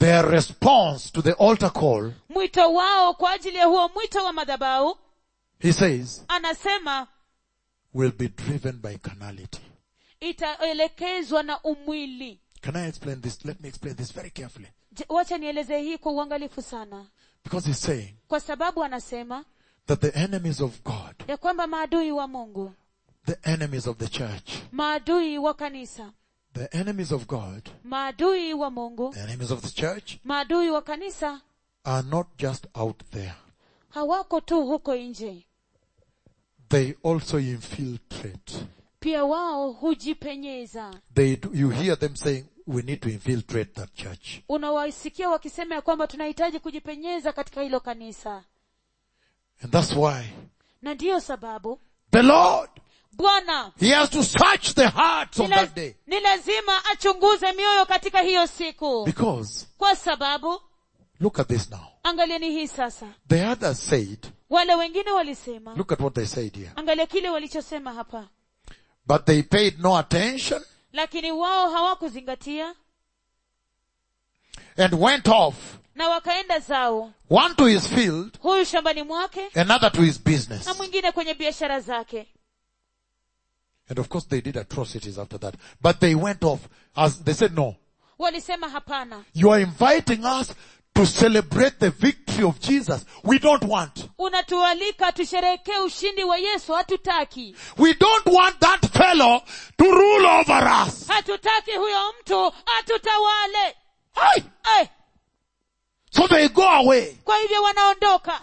their response to the altar call, mwito wao kwa ajili ya huo mwito wa madhabahu he says, anasema will be driven by carnality. itaelekezwa na umwili Can I explain this? Let me explain this very carefully. Je, wacha nieleze hii kwa uangalifu sana Because he's saying kwa sababu anasema that the enemies of God, ya kwamba maadui wa mungu the enemies of the church, maadui wa kanisa the enemies of God, maadui wa mungu the enemies of the church maadui wa kanisa are not just out there. hawako tu huko nje They also infiltrate. pia wao hujipenyeza They do, you hear them saying, we need to infiltrate that church. unawasikia wakisema ya kwamba tunahitaji kujipenyeza katika hilo kanisa And that's why na ndiyo sababu the Lord, bwana He has to search the hearts ni on la- that day. ni lazima achunguze mioyo katika hiyo siku Because, kwa sababu look at this now. angalieni hii sasa The others said, wale wengine walisema look at what they said here. angalia kile walichosema hapa But they paid no attention lakini wao hawakuzingatia and went off, na wakaenda zao one to his field, huyu shambani mwake another to his business. na mwingine kwenye biashara zake And of course they did atrocities after that. But they went off as they said, no, walisema hapana you are inviting us to celebrate the victory of Jesus. We don't want. unatualika tusherehekee ushindi wa yesu hatutaki We don't want that fellow to rule over us. hatutaki huyo mtu atutawale Aye. eh, So they go away. kwa hivyo wanaondoka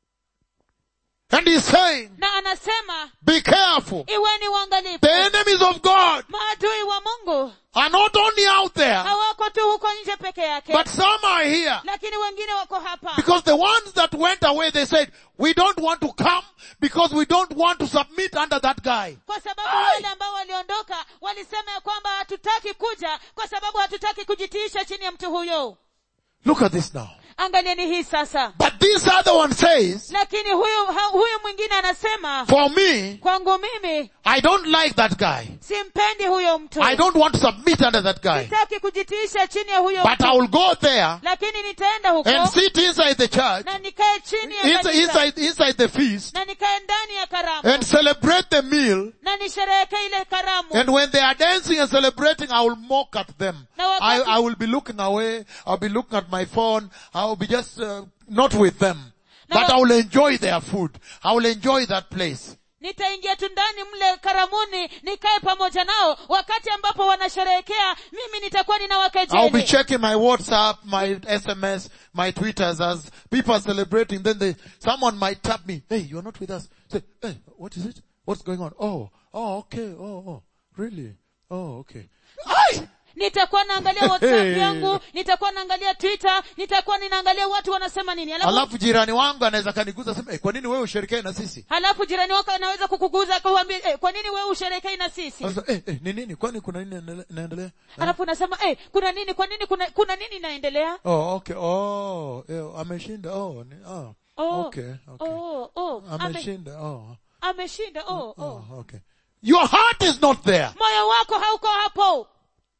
And he's saying, na anasema be careful. iweni uangalifu The enemies of God maadui wa mungu are not only out there, hawako tu huko nje peke yake but some are here. lakini wengine wako hapa Because the ones that went away, they said, we don't want to come because we don't want to submit under that guy. kwa sababu wale ambao waliondoka walisema ya kwamba hatutaki kuja kwa sababu hatutaki kujitiisha chini ya mtu huyo Look at this now. angalieni hii sasa But this other one says, lakini huyu ha, huyu mwingine anasema for me, kwangu mimi I don't like that guy. simpendi huyo mtu I don't want to submit under that guy. sitaki kujitiisha chini ya huyo But I mtu will go there lakini nitaenda huko and sit inside the church, na nikae chini ya inside, kanisa, inside, inside the feast, na nikae ndani ya karamu and celebrate the meal. na nisherehekee ile karamu And when they are dancing and celebrating, I will mock at them. Na wakati- I, I will be looking away. I'll be looking at my phone. I will be just uh, not with them. Na But wa- I will enjoy their food. I will enjoy that place. nitaingia tu ndani mle karamuni nikae pamoja nao wakati ambapo wanasherehekea mimi nitakuwa I'll be ninawakejeli checking my WhatsApp, my SMS, my Twitters as people are celebrating. Then they, someone might tap me. Hey, you're not with us. Say, hey, what is it? What's going on? Oh, oh, okay. Oh, oh, really? Oh, okay. Aye! nitakuwa naangalia whatsapp yangu nitakuwa naangalia twitter nitakuwa ninaangalia watu wanasema nini alafu, Alafu jirani wangu anaweza kaniguza sema, hey, kwa nini wewe ushirikiane na sisi? halafu jirani wako anaweza kukuguza kuambia eh, kwa nini wewe usherekei na sisi Sasa, eh, eh, ni nini? Kwani kuna nini inaendele- inaendelea? Eh? alafu unasema eh, kuna nini kwa nini kuna, kuna nini inaendelea Oh, okay. Oh, eh, ameshinda. Oh, ni, oh. oh, Okay, okay. oh, oh, ame, Ameshinda. Oh. ameshinda oh, oh. Oh, okay. Your heart is not there. moyo wako hauko hapo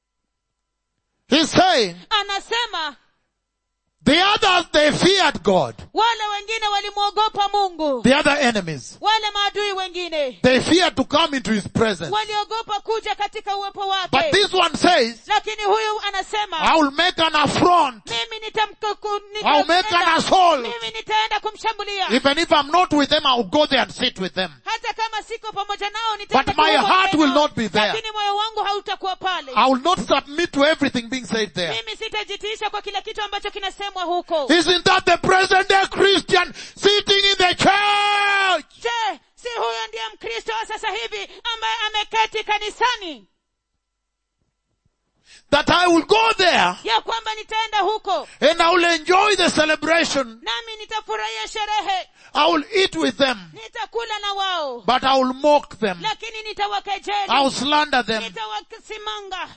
He's saying, anasema the others, they feared God. wale wengine walimwogopa mungu The other enemies. wale maadui wengine They feared to come into His presence. waliogopa kuja katika uwepo But wake this one says, lakini huyu anasema I will make an affront. mimi nitamkuku- I'll make an nitaenda- assault. mimi nitaenda kumshambulia Even if I'm not with them, I'll go there and sit with them. hata kama siko pamoja nao nitaenda But my kuwa heart pamoja will nao. not be there. lakini moyo wangu hautakuwa pale I will not submit to everything being said there. mimi sitajitiisha kwa kila kitu ambacho kinasemwa huko Isn't that the present day Christian sitting in the church? je si huyo ndiye mkristo wa sasa hivi ambaye ameketi kanisani That I will go there ya kwamba nitaenda huko and I will enjoy the celebration. nami nitafurahia sherehe I will eat with them, nitakula na wao but I will mock them. lakini I will nitawakejeli slander them. nitawasimanga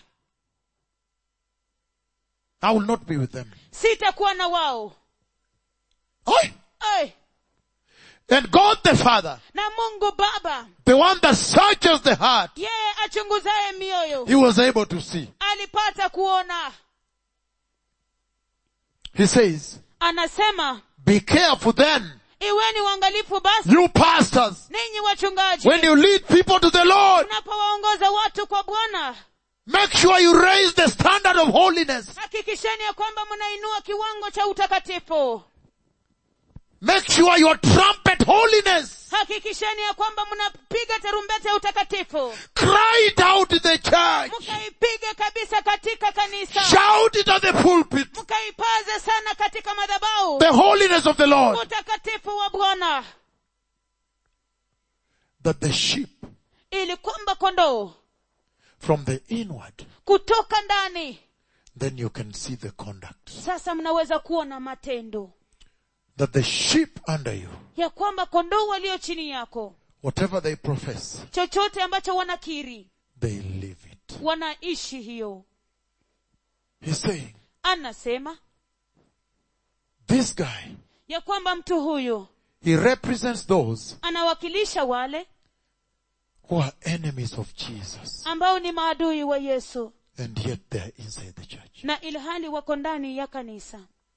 I will not be with them. sitakuwa na wao Aye. Ai, And God the Father, na mungu baba the one that searches the heart, yeye achunguzaye mioyo he was able to see alipata kuona He says, anasema be careful then, iweni uangalifu basi you pastors, ninyi wachungaji when you lead people to the Lord, unapowaongoza watu kwa bwana make sure you raise the standard of holiness. hakikisheni ya kwamba mnainua kiwango cha utakatifu Make sure you trumpet holiness. hakikisheni ya kwamba mnapiga tarumbeta ya utakatifu Cry it out in the church. mkaipige kabisa katika kanisa Shout it at the pulpit. mkaipaze sana katika madhabahu The holiness of the Lord. utakatifu wa bwana That the sheep ili kwamba kondoo from the inward, kutoka ndani then you can see the conduct. sasa mnaweza kuona matendo That the sheep under you, ya kwamba kondoo walio chini yako whatever they profess, chochote ambacho wanakiri they live it. wanaishi hiyo He's saying, anasema this guy, ya kwamba mtu huyu he represents those anawakilisha wale who are enemies of Jesus. ambao ni maadui wa yesu And yet they are inside the church. na ilhali wako ndani ya kanisa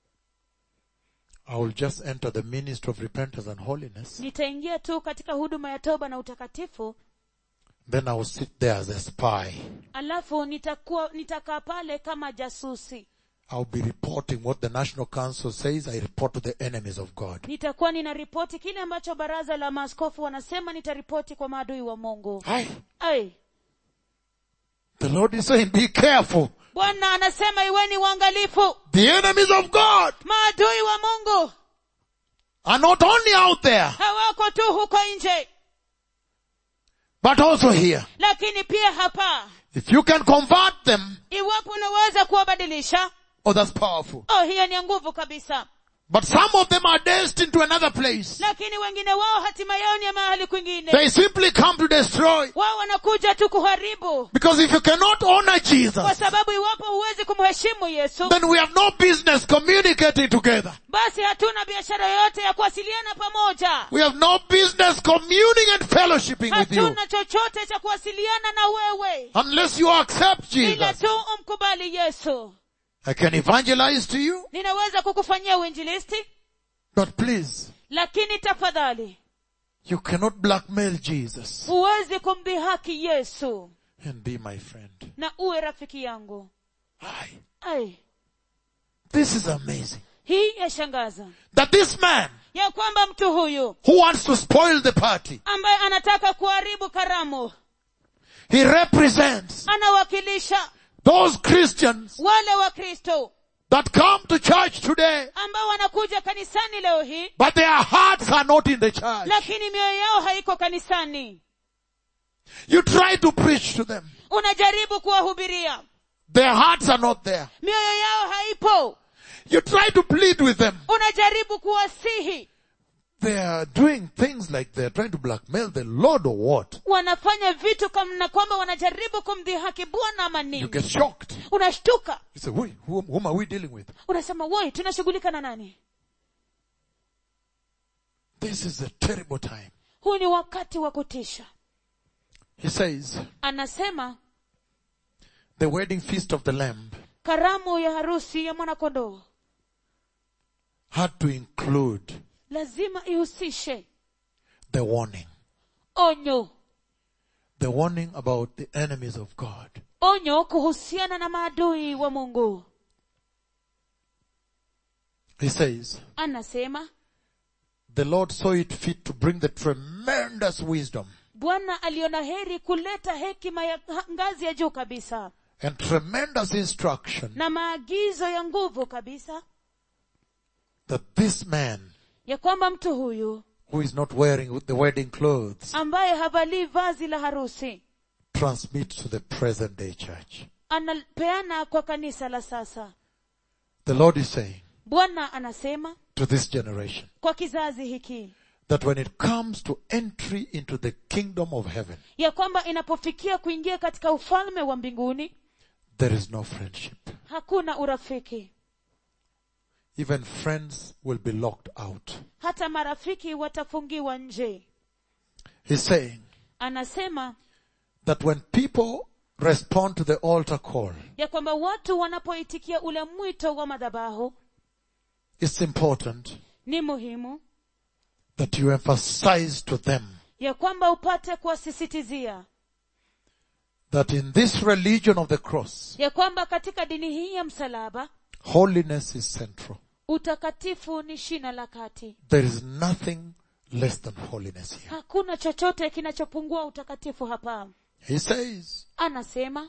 I will just enter the ministry of repentance and holiness. nitaingia tu katika huduma ya toba na utakatifu Then I will sit there as a spy. alafu nitakuwa nitakaa pale kama jasusi I'll be reporting what the National Council says. I report to the enemies of God. nitakuwa ninaripoti kile ambacho baraza la maaskofu wanasema nitaripoti kwa maadui wa mungu Aye. Ai, The Lord is saying, be careful. bwana anasema iweni uangalifu The enemies of God maadui wa mungu are not only out there, hawako tu huko nje but also here. lakini pia hapa If you can convert them, iwapo unaweza kuwabadilisha oh, that's powerful. oh hiyo ni ya nguvu kabisa But some of them are destined to another place. lakini wengine wao hatima yao ni ya mahali kwingine They simply come to destroy. wao wanakuja tu kuharibu Because if you cannot honor kwa Jesus, sababu iwapo huwezi kumheshimu yesu then we have no business communicating together. basi hatuna biashara yoyote ya kuwasiliana pamoja We have no business communing and fellowshipping with you. hatuna chochote cha kuwasiliana na wewe Unless you accept ila Jesus. tu umkubali yesu I can evangelize to you, ninaweza kukufanyia uinjilisti but please, lakini tafadhali you cannot blackmail Jesus huwezi kumdhihaki yesu and be my friend. na uwe rafiki yangu Aye. ai This is amazing. hii yashangaza That this man ya kwamba mtu huyu who wants to spoil the party, ambaye anataka kuharibu karamu he represents anawakilisha those Christians wale wa kristo that come to church today, ambao wanakuja kanisani leo hii but their hearts are not in the church. lakini mioyo yao haiko kanisani You try to preach to them. unajaribu kuwahubiria Their hearts are not there. mioyo yao haipo You try to plead with them. unajaribu kuwasihi They are doing things like they're trying to blackmail the Lord or what? wanafanya vitu kamna kwamba wanajaribu kumdhihaki bwana ama You nini get shocked. unashtuka You say, who, whom, whom are we dealing with? unasema woi tunashughulika na nani This is a terrible time. huu ni wakati wa kutisha He says, anasema the wedding feast of the Lamb karamu ya harusi ya mwanakondoo had to include lazima ihusishe the warning. onyo The warning about the enemies of God. onyo kuhusiana na maadui wa mungu He says, anasema the Lord saw it fit to bring the tremendous wisdom bwana aliona heri kuleta hekima ya ha- ngazi ya juu kabisa and tremendous instruction na maagizo ya nguvu kabisa that this man ya kwamba mtu huyu who is not wearing the wedding clothes ambaye havalii vazi la harusi transmit to the present day church. anapeana kwa kanisa la sasa The Lord is saying bwana anasema to this generation kwa kizazi hiki that when it comes to entry into the kingdom of heaven, ya kwamba inapofikia kuingia katika ufalme wa mbinguni there is no friendship. hakuna urafiki Even friends will be locked out. hata marafiki watafungiwa nje He's saying anasema that when people respond to the altar call, ya kwamba watu wanapoitikia ule mwito wa madhabahu it's important ni muhimu that you emphasize to them ya kwamba upate kuwasisitizia that in this religion of the cross, ya kwamba katika dini hii ya msalaba holiness is central. utakatifu ni shina la kati There is nothing less than holiness here. hakuna chochote kinachopungua utakatifu hapa He says anasema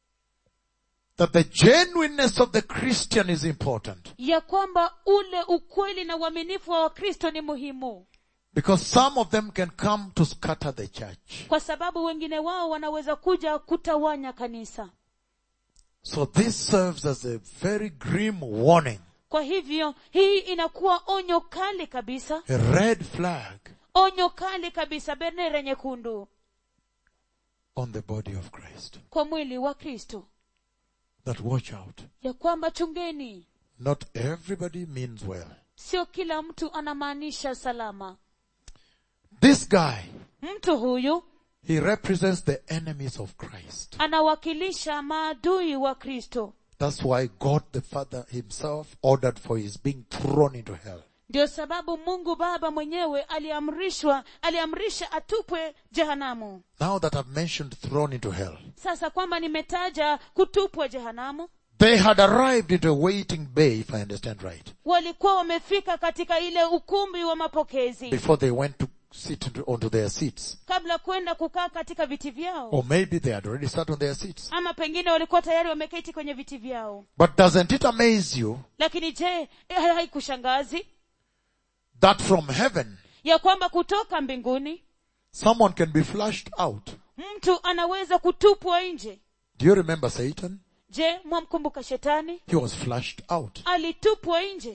that the genuineness of the Christian is important ya kwamba ule ukweli na uaminifu wa wakristo ni muhimu because some of them can come to scatter the church. kwa sababu wengine wao wanaweza kuja kutawanya kanisa So this serves as a very grim warning, kwa hivyo hii inakuwa onyo kali kabisa a red flag onyo kali kabisa bendera nyekundu on the body of Christ. kwa mwili wa kristo That watch out. ya kwamba chungeni Not everybody means well. sio kila mtu anamaanisha salama This guy, mtu huyu he represents the enemies of Christ. anawakilisha maadui wa kristo That's why God the Father himself ordered for his being thrown into hell. ndio sababu mungu baba mwenyewe aliamrishwa aliamrisha atupwe jehanamu Now that I've mentioned thrown into hell, sasa kwamba nimetaja kutupwa jehanamu they had arrived into a waiting bay, if I understand right, walikuwa wamefika katika ile ukumbi wa mapokezi before they went to sit into, onto their seats. kabla kwenda kukaa katika viti vyao Or maybe they had already sat on their seats. ama pengine walikuwa tayari wameketi kwenye viti vyao But doesn't it amaze you lakini je eh, haikushangazi that from heaven, ya kwamba kutoka mbinguni someone can be flushed out? mtu anaweza kutupwa nje Do you remember Satan? je mwamkumbuka shetani He was flushed out. alitupwa nje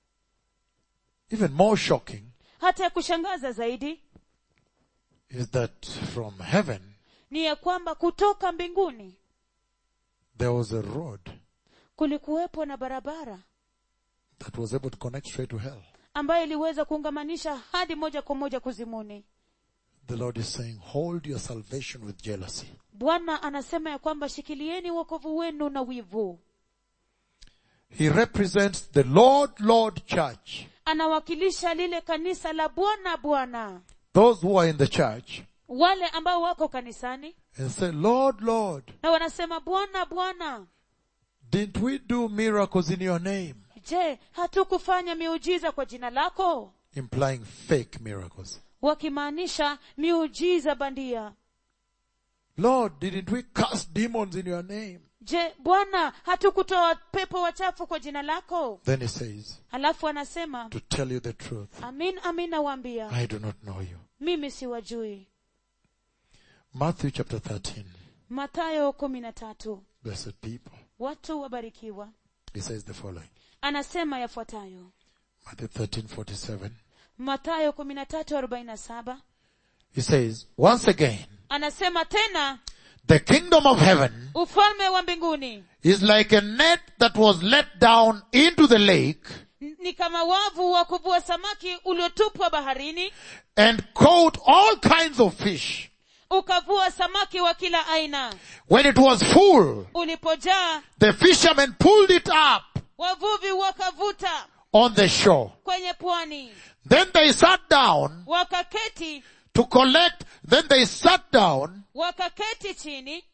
Even more shocking hata ya kushangaza zaidi is that from heaven, ni ya kwamba kutoka mbinguni there was a road kulikuwepo na barabara that was able to connect straight to hell. ambayo iliweza kuungamanisha hadi moja kwa moja kuzimuni The Lord is saying, hold your salvation with jealousy. bwana anasema ya kwamba shikilieni wokovu wenu na wivu He represents the Lord, Lord church. anawakilisha lile kanisa la bwana bwana Those who are in the church wale ambao wako kanisani and say, Lord, Lord, na wanasema bwana bwana didn't we do miracles in your name? je hatukufanya miujiza kwa jina lako Implying fake miracles. wakimaanisha miujiza bandia Lord, didn't we cast demons in your name? je bwana hatukutoa pepo wachafu kwa jina lako Then he says, halafu anasema to tell you the truth, amin amin nawaambia I do not know you. mimi siwajui Matthew chapter 13, matayo kumi na tatu blessed people. watu wabarikiwa He says the following. anasema yafuatayo Matthew 13, 47. matayo kumi na tatu arobaini na saba He says, once again, anasema tena the kingdom of heaven ufalme wa mbinguni is like a net that was let down into the lake n- ni kama wavu wa kuvua samaki uliotupwa baharini and caught all kinds of fish. ukavua samaki wa kila aina When it was full, ulipojaa the fishermen pulled it up wavuvi wakavuta on the shore. kwenye pwani Then they sat down wakaketi to collect, then they sat down, wakaketi chini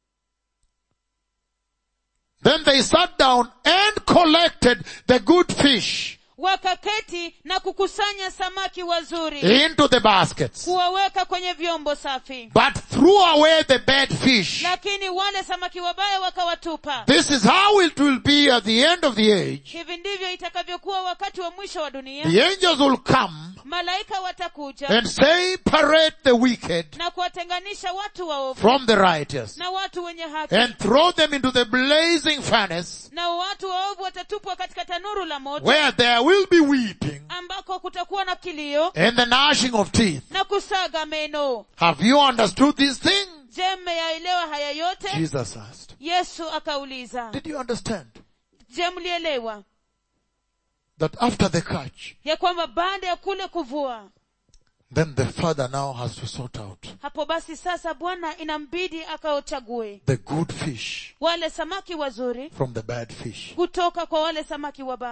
then they sat down and collected the good fish wakaketi na kukusanya samaki wazuri into the baskets, kuwaweka kwenye vyombo safi but threw away the bad fish. lakini wale samaki wabaya wakawatupa This is how it will be at the end of the age. hivi ndivyo itakavyokuwa wakati wa mwisho wa dunia The angels will come malaika watakuja and separate the wicked na kuwatenganisha watu waovu from the righteous na watu wenye haki and throw them into the blazing furnace na watu waovu watatupwa katika tanuru la moto where there will be weeping ambako kutakuwa na kilio and the gnashing of teeth. na kusaga meno Have you understood these things? je mmeyaelewa haya yote Jesus asked. yesu akauliza Did you understand je mlielewa that after the catch, ya kwamba baada ya kule kuvua then the father now has to sort out hapo basi sasa bwana inambidi akaochague the good fish wale samaki wazuri from the bad fish. kutoka kwa wale samaki wabaya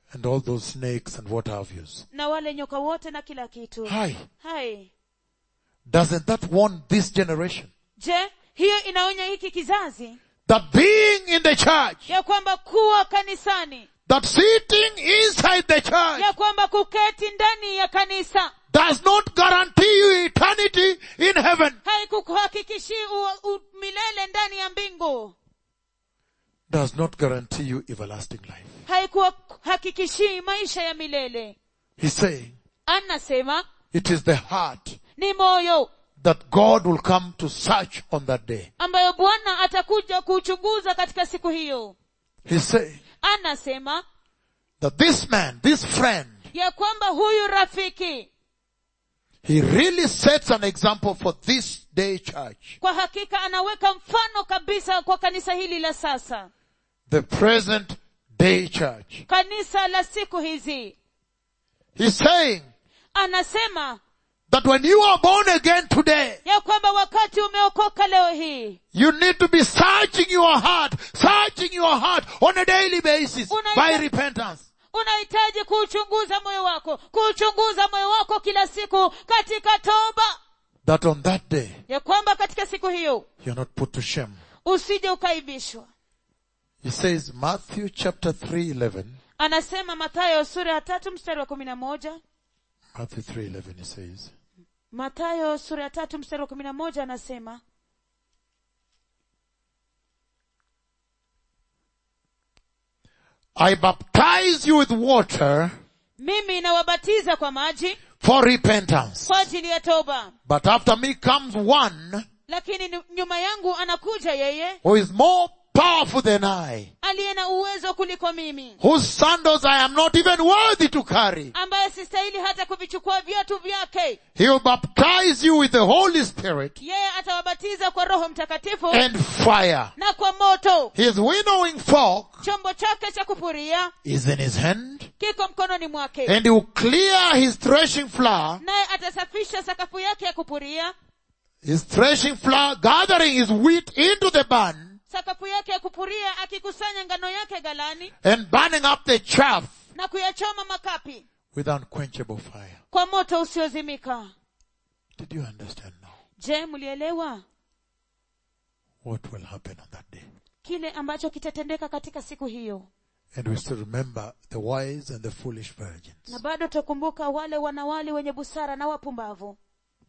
and all those snakes and what have yous. na wale nyoka wote na kila kitu Hi. hai Doesn't that warn this generation? je hiyo inaonya hiki kizazi That being in the church, ya kwamba kuwa kanisani that sitting inside the church ya kwamba kuketi ndani ya kanisa does not guarantee you eternity in heaven. haikukuhakikishii u- u- milele ndani ya mbingu Does not guarantee you everlasting life. haikuhakikishii maisha ya milele He's saying anasema it is the heart ni moyo that God will come to search on that day. ambayo bwana atakuja kuuchunguza katika siku hiyo He's saying anasema that this man, this friend, ya kwamba huyu rafiki he really sets an example for this day church. kwa hakika anaweka mfano kabisa kwa kanisa hili la sasa The present day church. kanisa la siku hizi He's saying anasema that when you are born again today, ya kwamba wakati umeokoka leo hii you need to be searching your heart, searching your heart on a daily basis Unaita- by repentance. unahitaji kuuchunguza moyo wako kuuchunguza moyo wako kila siku katika toba That on that day, ya kwamba katika siku hiyo you're not put to shame. usije ukaibishwa He says, Matthew chapter 3, 11. anasema mathayo sura ya tatu mstari wa kumi na moja Matthew 3, 11, he says, mathayo sura ya tatu mstari wa kumi na moja anasema I baptize you with water mimi nawabatiza kwa maji for repentance. kwa ajili ya toba But after me comes one lakini ni- nyuma yangu anakuja yeye who is more powerful than I, aliye na uwezo kuliko mimi whose sandals I am not even worthy to carry. ambaye sistahili hata kuvichukua viatu vyake He will baptize you with the Holy Spirit yeye atawabatiza kwa roho mtakatifu and fire. na kwa moto His winnowing fork chombo chake cha kupuria is in his hand, kiko mkononi mwake and he will clear his threshing floor, naye atasafisha sakafu yake ya kupuria his threshing floor, gathering his wheat into the barn, sakafu yake ya kupuria akikusanya ngano yake galani and burning up the chaff na kuyachoma makapi with unquenchable fire. kwa moto usiozimika Did you understand now je mlielewa what will happen on that day? kile ambacho kitatendeka katika siku hiyo And we still remember the wise and the foolish virgins. na bado tutakumbuka wale wanawali wenye busara na wapumbavu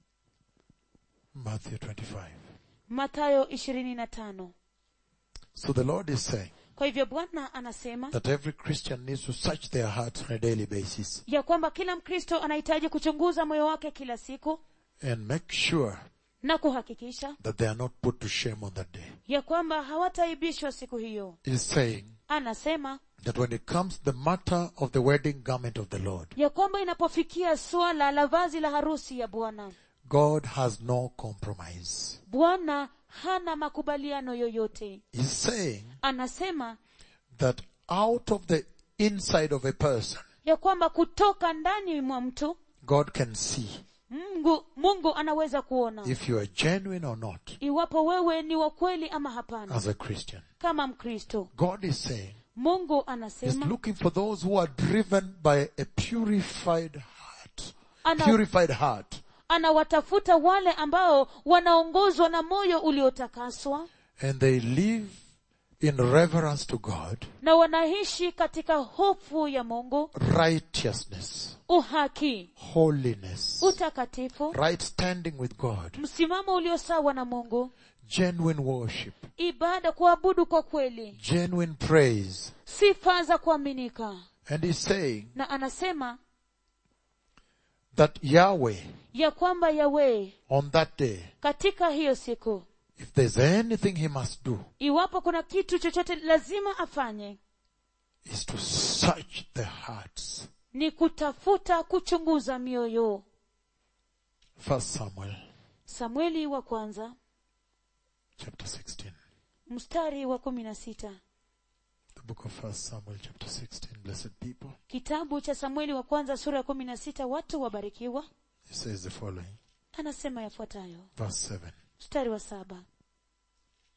Matthew 25. mathayo ishirini na tano So the Lord is saying kwa hivyo bwana anasema that every Christian needs to search their hearts on a daily basis ya kwamba kila mkristo anahitaji kuchunguza moyo wake kila siku and make sure na kuhakikisha that they are not put to shame on that day. ya kwamba hawataibishwa siku hiyo He's saying anasema that when it comes to the matter of the wedding garment of the Lord, ya kwamba inapofikia suala la vazi la harusi ya bwana God has no compromise. bwana hana makubaliano yoyote He's saying anasema that out of the inside of a person, ya kwamba kutoka ndani mwa mtu God can see mungu mungu anaweza kuona if you are genuine or not iwapo wewe ni wa kweli ama hapana as a Christian. kama mkristo God is saying mungu He's anasema looking for those who are driven by a purified heart. Ana- Purified heart. anawatafuta wale ambao wanaongozwa na moyo uliotakaswa And they live in reverence to God, na wanaishi katika hofu ya mungu righteousness, uhaki holiness, utakatifu right standing with God, msimamo uliosawa na mungu genuine worship, ibada kuabudu kwa kweli genuine praise. sifa za kuaminika And he's saying na anasema that Yahweh ya kwamba yawe on that day, katika hiyo siku if there's anything he must do, iwapo kuna kitu chochote lazima afanye is to search the hearts. ni kutafuta kuchunguza mioyo First Samuel samueli wa kwanza chapter 16. mstari wa kumi na sita The book of First Samuel chapter 16. Blessed people. kitabu cha samueli wa kwanza sura ya kumi na sita watu wabarikiwa It says the following. anasema yafuatayo Verse 7. mstari wa saba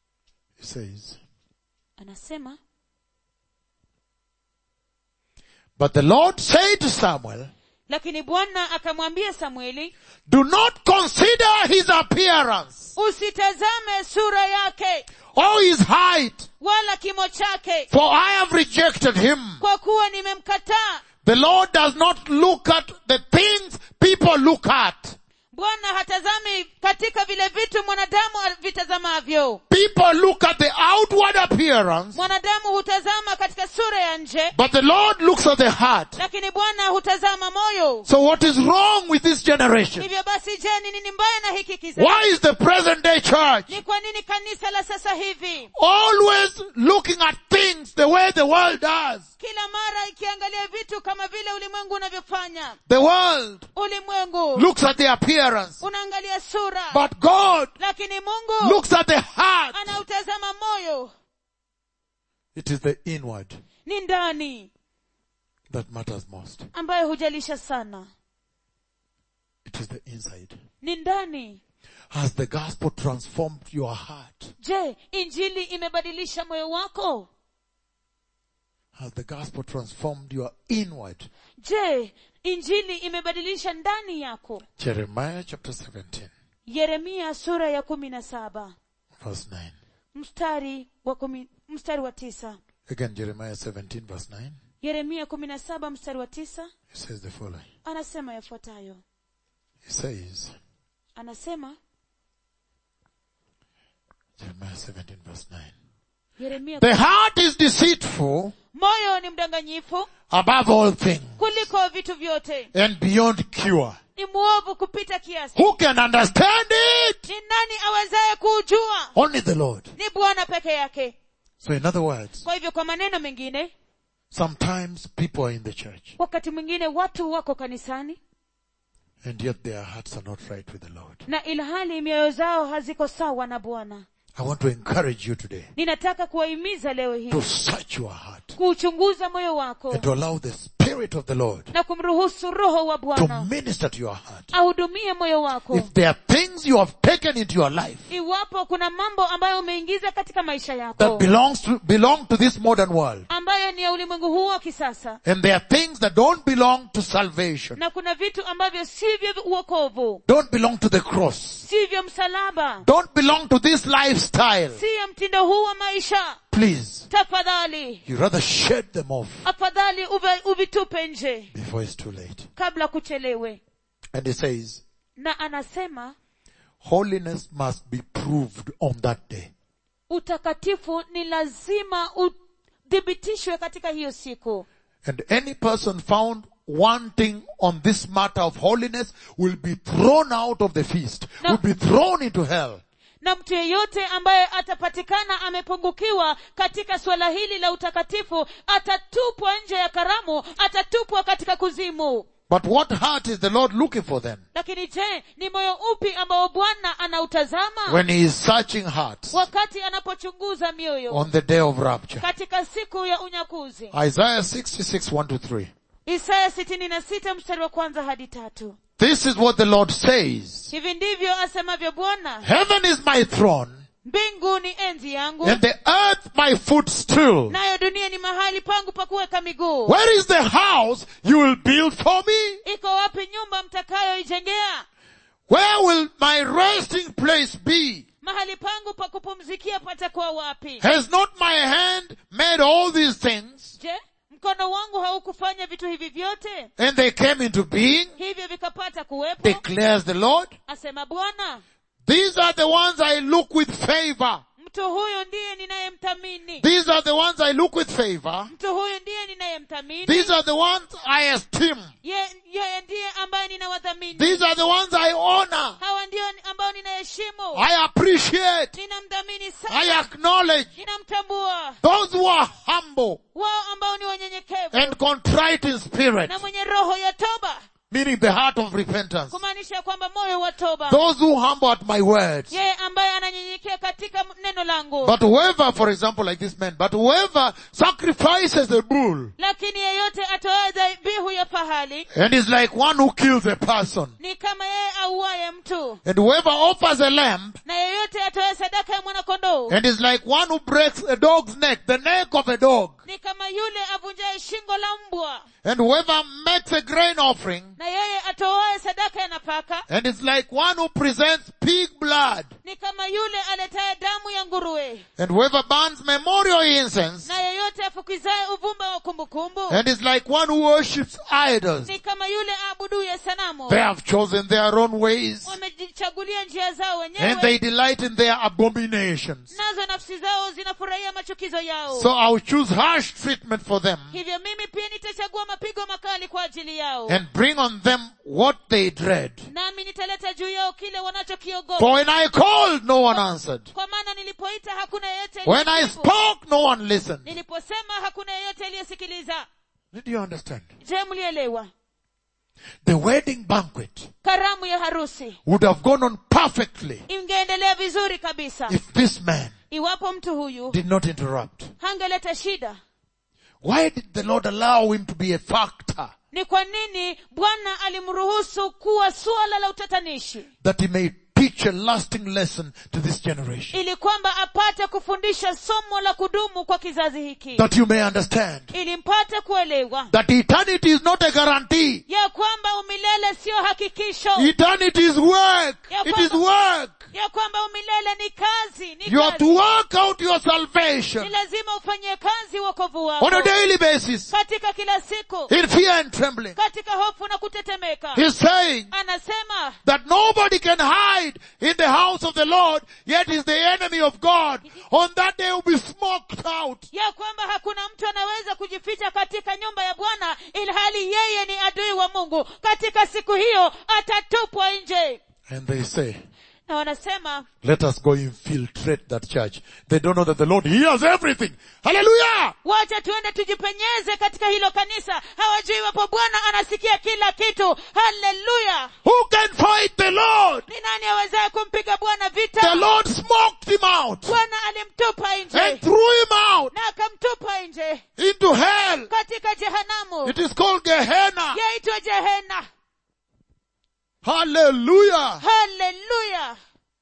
It says, anasema But the Lord said to Samuel, lakini bwana akamwambia samueli do not consider his appearance usitazame sura yake or his height, wala kimo chake for I have rejected him. kwa kuwa nimemkataa The Lord does not look at the things people look at. bwana hatazami katika vile vitu mwanadamu vitazamavyo People look at the outward appearance, mwanadamu hutazama katika sura ya nje but the Lord looks at the heart. lakini bwana hutazama moyo So what is wrong with this generation? hivyo basi je ni nini mbaya na hiki kizazi Why is the present day church ni kwa nini kanisa la sasa hivi always looking at things the way the world does? kila mara ikiangalia vitu kama vile ulimwengu unavyofanya The world ulimwengu looks at the appearance, unaangalia sura but God lakini mungu looks at the heart. anautazama moyo It is the inward ni ndani that matters most. ambayo hujalisha sana It is the inside. ni ndani Has the gospel transformed your heart? je injili imebadilisha moyo wako Has the gospel transformed your inward? je injili imebadilisha ndani yako Jeremiah chapter 17 yeremia sura ya kumi na saba verse 9. mstari wa kumi, mstari wa tisa Again, Jeremiah 17 verse 9. yeremia kumi na saba mstari wa tisa It says the following. anasema yafuatayo It says, anasema Jeremiah 17 verse 9. yeremia The heart is deceitful moyo ni mdanganyifu above all things kuliko vitu vyote and beyond cure. ni mwovu kupita kiasi Who can understand it? ni nani awezaye kuujua Only the Lord. ni bwana peke yake So in other words, kwa hivyo kwa maneno mengine sometimes people are in the church wakati mwingine watu wako kanisani and yet their hearts are not right with the Lord. na ilhali mioyo zao haziko sawa na bwana I want to encourage you today ninataka kuwahimiza leo hii to search your heart kuuchunguza moyo wako and to allow the Spirit of the Lord na kumruhusu roho wa to bwana minister to your heart. ahudumie moyo wako If there are things you have taken into your life iwapo kuna mambo ambayo umeingiza katika maisha that yako belongs to, belong to this modern world, ambayo ni ya ulimwengu huu wa kisasa and there are things that don't belong to salvation, na kuna vitu ambavyo sivyo uokovu don't belong to the cross, sivyo msalaba don't belong to this lifestyle, siyo mtindo huu wa maisha please, tafadhali you rather shed them off afadhali uve- uvitupe nje before it's too late. kabla kuchelewe And it says, na anasema holiness must be proved on that day. utakatifu ni lazima uthibitishwe katika hiyo siku And any person found wanting on this matter of holiness will be thrown out of the feast, No. will be thrown into hell. na mtu yeyote ambaye atapatikana amepungukiwa katika suala hili la utakatifu atatupwa nje ya karamu atatupwa katika kuzimu But what heart is the Lord looking for then? lakini je ni moyo upi ambao bwana anautazama When He is searching hearts wakati anapochunguza mioyo on the day of rapture. katika siku ya unyakuzi Isaiah 66, 1 to 3. isaya sitini na sita mstari wa kwanza hadi tatu This is what the Lord says. hivi ndivyo asemavyo bwana Heaven is my throne mbingu ni enzi yangu and the earth my footstool. nayo dunia ni mahali pangu pa kuweka miguu Where is the house you will build for me? iko wapi nyumba mtakayoijengea Where will my resting place be? mahali pangu pa kupumzikia patakuwa wapi Has not my hand made all these things je mkono wangu haukufanya vitu hivi vyote and they came into being? hivyo vikapata kuwepo Declares the Lord. asema bwana These are the ones I look with favor. mtu huyu ndiye ninayemthamini These are the ones I look with favor. mtu huyu ndiye ninayemthamini These are the ones I esteem. Ye- yeye ndiye ambaye ninawadhamini These are the ones I honor. hawa ndio ambao ninaheshimu I appreciate. ninamdhamini I sana acknowledge ninamtambua those who are humble wao ambao ni wanyenyekevu and contrite in spirit, na mwenye roho ya toba meaning the heart of repentance. kumaanisha kwamba moyo wa toba Those who humble at my words. yeye ambaye ananyenyekea katika neno langu But whoever, for example, like this man, but whoever sacrifices a bull lakini yeyote atoaye dhabihu ya fahari makali and is like one who kills a person. ni kama yeye auaye mtu And whoever offers a lamb na yeyote atoe sadaka ya mwanakondoo and is like one who breaks a dog's neck, the neck of a dog. ni kama yule avunjaye shingo la mbwa And whoever makes a grain offering na yeye atoaye sadaka ya nafaka and is like one who presents pig blood. ni kama yule aletaye damu ya nguruwe And whoever burns memorial incense na yeyote afukizaye uvumba wa kumbukumbu and is like one who worships idols. ni kama yule aabuduye sanamu They have chosen their own ways wamejichagulia njia zao and wenyewe they delight in their abominations. nazo nafsi zao zinafurahia machukizo yao So I'll choose harsh treatment for them hivyo mimi pia nitachagua mapigo makali kwa ajili yao and bring on them what they dread. nami nitaleta juu yao kile wanachokiogopa For when I called, no one answered. kwa maana nilipoita hakuna yeyote When I aliyejibu. spoke, no one listened. niliposema hakuna yeyote aliyesikiliza Did you understand? je mlielewa The wedding banquet karamu ya harusi would have gone on perfectly ingeendelea vizuri kabisa if this man iwapo mtu huyu did not interrupt. hangeleta shida Why did the Lord allow him to be a factor ni kwa nini bwana alimruhusu kuwa suala la utatanishi that he may teach a lasting lesson to this generation? ili kwamba apate kufundisha somo la kudumu kwa kizazi hiki That you may understand ili mpate kuelewa that eternity is not a guarantee. ya kwamba umilele siyo hakikisho Eternity is work. Ya It is kwamba- work. ya kwamba umilele ni kazi ni You have to kazi work out your ni salvation lazima ufanyie kazi wokovu on a wako daily basis katika kila siku in fear and trembling. katika hofu na kutetemeka He's saying anasema that nobody can hide in the house of the Lord, yet is the enemy of God. On that day will be smoked out. ya kwamba hakuna mtu anaweza kujificha katika nyumba ya bwana ilhali yeye ni adui wa mungu katika siku hiyo atatupwa nje And they say, na wanasema let us go infiltrate that church. They don't know that the Lord hears everything. Hallelujah! wacha tuende tujipenyeze katika hilo kanisa hawajui wapo bwana anasikia kila kitu haleluya Who can fight the Lord? ni nani awezaye kumpiga bwana The vita Lord smoked him out bwana alimtupa and nje threw him out na akamtupa nje into hell. katika jehanamu It is called Gehenna. yaitwa jehena Hallelujah. haleluya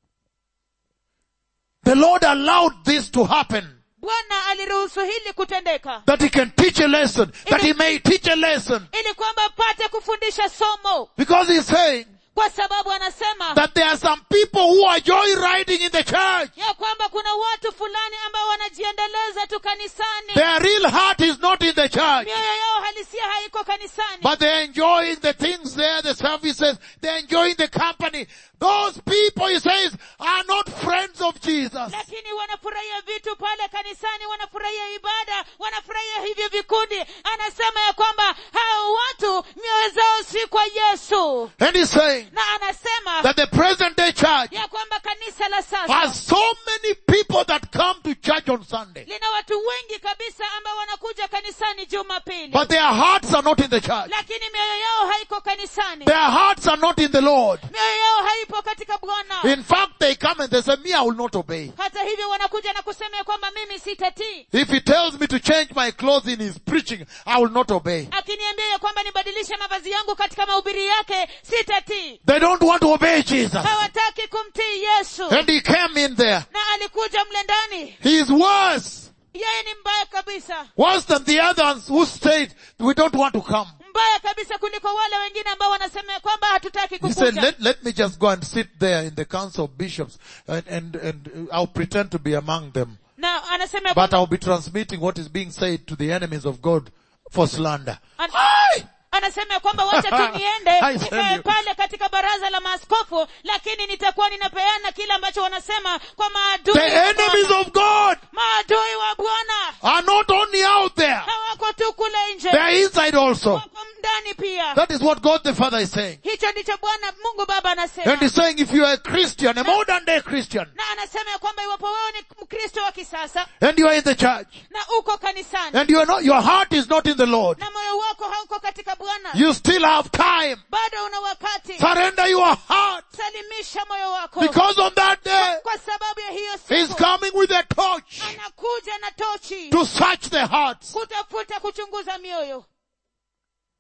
The Lord allowed this to happen. bwana aliruhusu hili kutendeka That he can teach a lesson. That he may teach a lesson. ili kwamba apate kufundisha somo Because he's saying kwa sababu anasema that there are some people who are joyriding in the church. ya kwamba kuna watu fulani ambao wanajiendeleza tu kanisani Their real heart is not in the church. mioyo yao halisia haiko kanisani But they're enjoying the things there, the services, they're enjoying the company. Those people, he says, are not friends of Jesus. lakini wanafurahia vitu pale kanisani wanafurahia ibada wanafurahia hivyo vikundi anasema ya kwamba hao watu mioyo zao si kwa yesu And he's saying na anasema that the present day church ya kwamba kanisa la sasa has so many people that come to church on Sunday. lina watu wengi kabisa ambao wanakuja kanisani jumapili But their hearts are not in the church. lakini mioyo yao haiko kanisani Their hearts are not in the Lord. mioyo yao haipo katika bwana In fact, they come and they say, me, I will not obey. hata hivyo wanakuja na kusema ya kwamba mimi sitatii If he tells me to change my clothes in his preaching, I will not obey. akiniambia ya kwamba nibadilishe mavazi yangu katika mahubiri yake sitatii They don't want to obey Jesus. hawataki kumtii yesu And he came in there. na alikuja mle ndani He is worse. yeye ni mbaya kabisa Worse than the others who said, we don't want to come. mbaya kabisa kuliko wale wengine ambao wanasema ya kwamba hatutaki He said, kukuja let, let me just go and sit there in the council of bishops and, and, and I'll pretend to be among them. na anasema ya But kwamba I'll be transmitting what is being said to the enemies of God for slander. An- Aye! anasema ya kwamba wacha tu niende I tell nikae you. pale katika baraza la maaskofu lakini nitakuwa ninapeana kile ambacho wanasema kwa maadui The wa enemies Bwana. of God maadui wa bwana are not only out there, hawako tu kule nje they are inside also. wako ndani pia That is what God the Father is saying. hicho ndicho bwana mungu baba anasema And he's saying if you are a Christian, a modern day Christian, na anasema ya kwamba iwapo wewe ni mkristo wa kisasa and you are in the church, na uko kanisani and you are not, your heart is not in the Lord, na moyo wako hauko katika bwana you still have time. bado una wakati Surrender your heart. salimisha moyo wako Because on that day, kwa sababu ya hiyo he's siku coming with a torch anakuja na tochi to search the hearts. kutafuta kuchunguza mioyo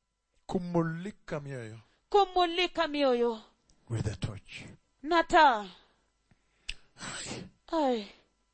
kumulika mioyo kumulika mioyo with a torch. na taa Ai.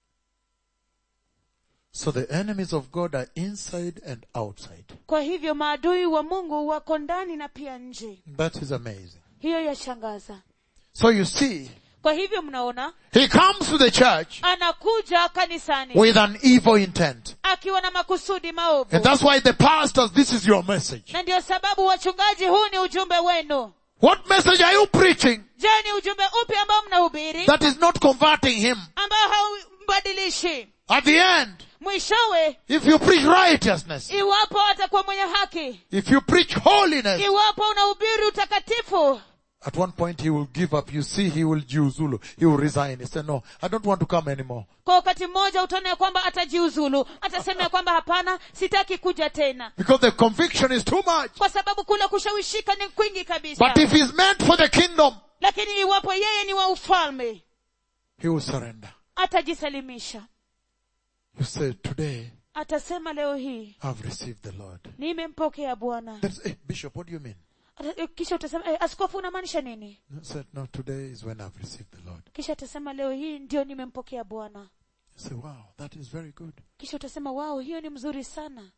So the enemies of God are inside and outside. kwa hivyo maadui wa mungu wako ndani na pia nje That is amazing. hiyo yashangaza So you see, kwa hivyo mnaona he comes to the church anakuja kanisani with an evil intent. akiwa na makusudi maovu And that's why the pastors, this is your message. na ndio sababu wachungaji huu ni ujumbe wenu What message are you preaching je ni ujumbe upi ambao mnahubiri that is not converting him? ambao haumbadilishi At the end, mwishowe if you preach righteousness, iwapo atakuwa mwenye haki if you preach holiness, iwapo unahubiri utakatifu at one point he will give up. You see, he will jiuzulu. He will resign. He said, no, I don't want to come anymore. kwa wakati mmoja utaona ya kwamba atajiuzulu atasema ya kwamba hapana sitaki kuja tena Because the conviction is too much. kwa sababu kule kushawishika ni kwingi kabisa But if he's meant for the kingdom, lakini iwapo yeye ni wa ufalme he will surrender. atajisalimisha You say, today, atasema leo hii I've received the Lord. nimempokea bwana That's, hey, Bishop, what do you mean? Ata- eh, kisha utasema eh, askofu unamaanisha nini I said, no, today is when I've received the Lord. kisha atasema leo hii ndio nimempokea bwana You say, wow, that is very good. kisha utasema wao hiyo ni mzuri sana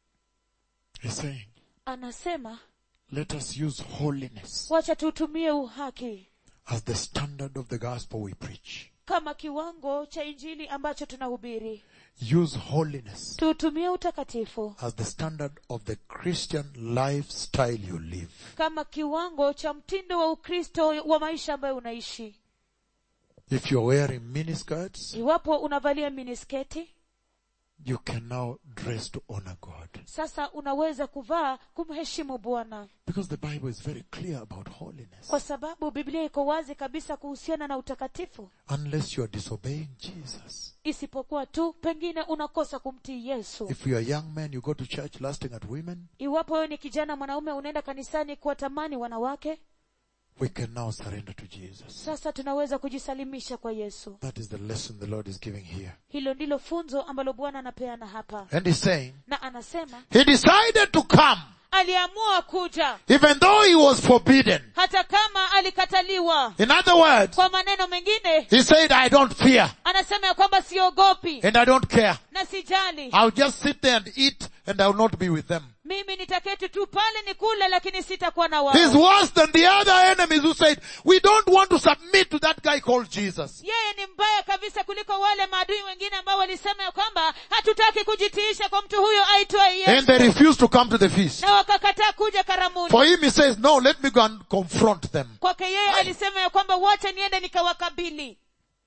He's saying, anasema let us use holiness wacha tutumie uhaki as the standard of the gospel we preach. kama kiwango cha injili ambacho tunahubiri Use holiness tuutumie utakatifu as the standard of the Christian lifestyle you live. kama kiwango cha mtindo wa ukristo wa maisha ambayo unaishi If you're wearing miniskirts, iwapo unavalia minisketi you can now dress to honor God. sasa unaweza kuvaa kumheshimu bwana Because the Bible is very clear about holiness. kwa sababu biblia iko wazi kabisa kuhusiana na utakatifu Unless you are disobeying Jesus. isipokuwa tu pengine unakosa kumtii yesu If you are a young man, you go to church lusting at women, iwapo wewe ni kijana mwanaume unaenda kanisani kuwatamani wanawake we can now surrender to Jesus. sasa tunaweza kujisalimisha kwa yesu That is the lesson the Lord is giving here. hilo ndilo funzo ambalo bwana anapeana hapa And he's saying, na anasema he decided to come, aliamua kuja even though he was forbidden. hata kama alikataliwa In other words, kwa maneno mengine he said, I don't fear anasema ya kwamba siogopi and I don't care. na sijali I'll just sit there and eat and I'll not be with them. mimi nitaketi tu pale ni kule lakini sitakuwa na He's wao worse than the other enemies who said, we don't want to submit to that guy called Jesus. yeye ni mbaya kabisa kuliko wale maadui wengine ambao walisema ya kwamba hatutaki kujitiisha kwa mtu huyo aitwaye And they yesu refused to come to the feast. na wakakataa kuja karamuni For him, he says, no, let me go and confront them. kwake yeye alisema ya kwamba wacha niende nikawakabili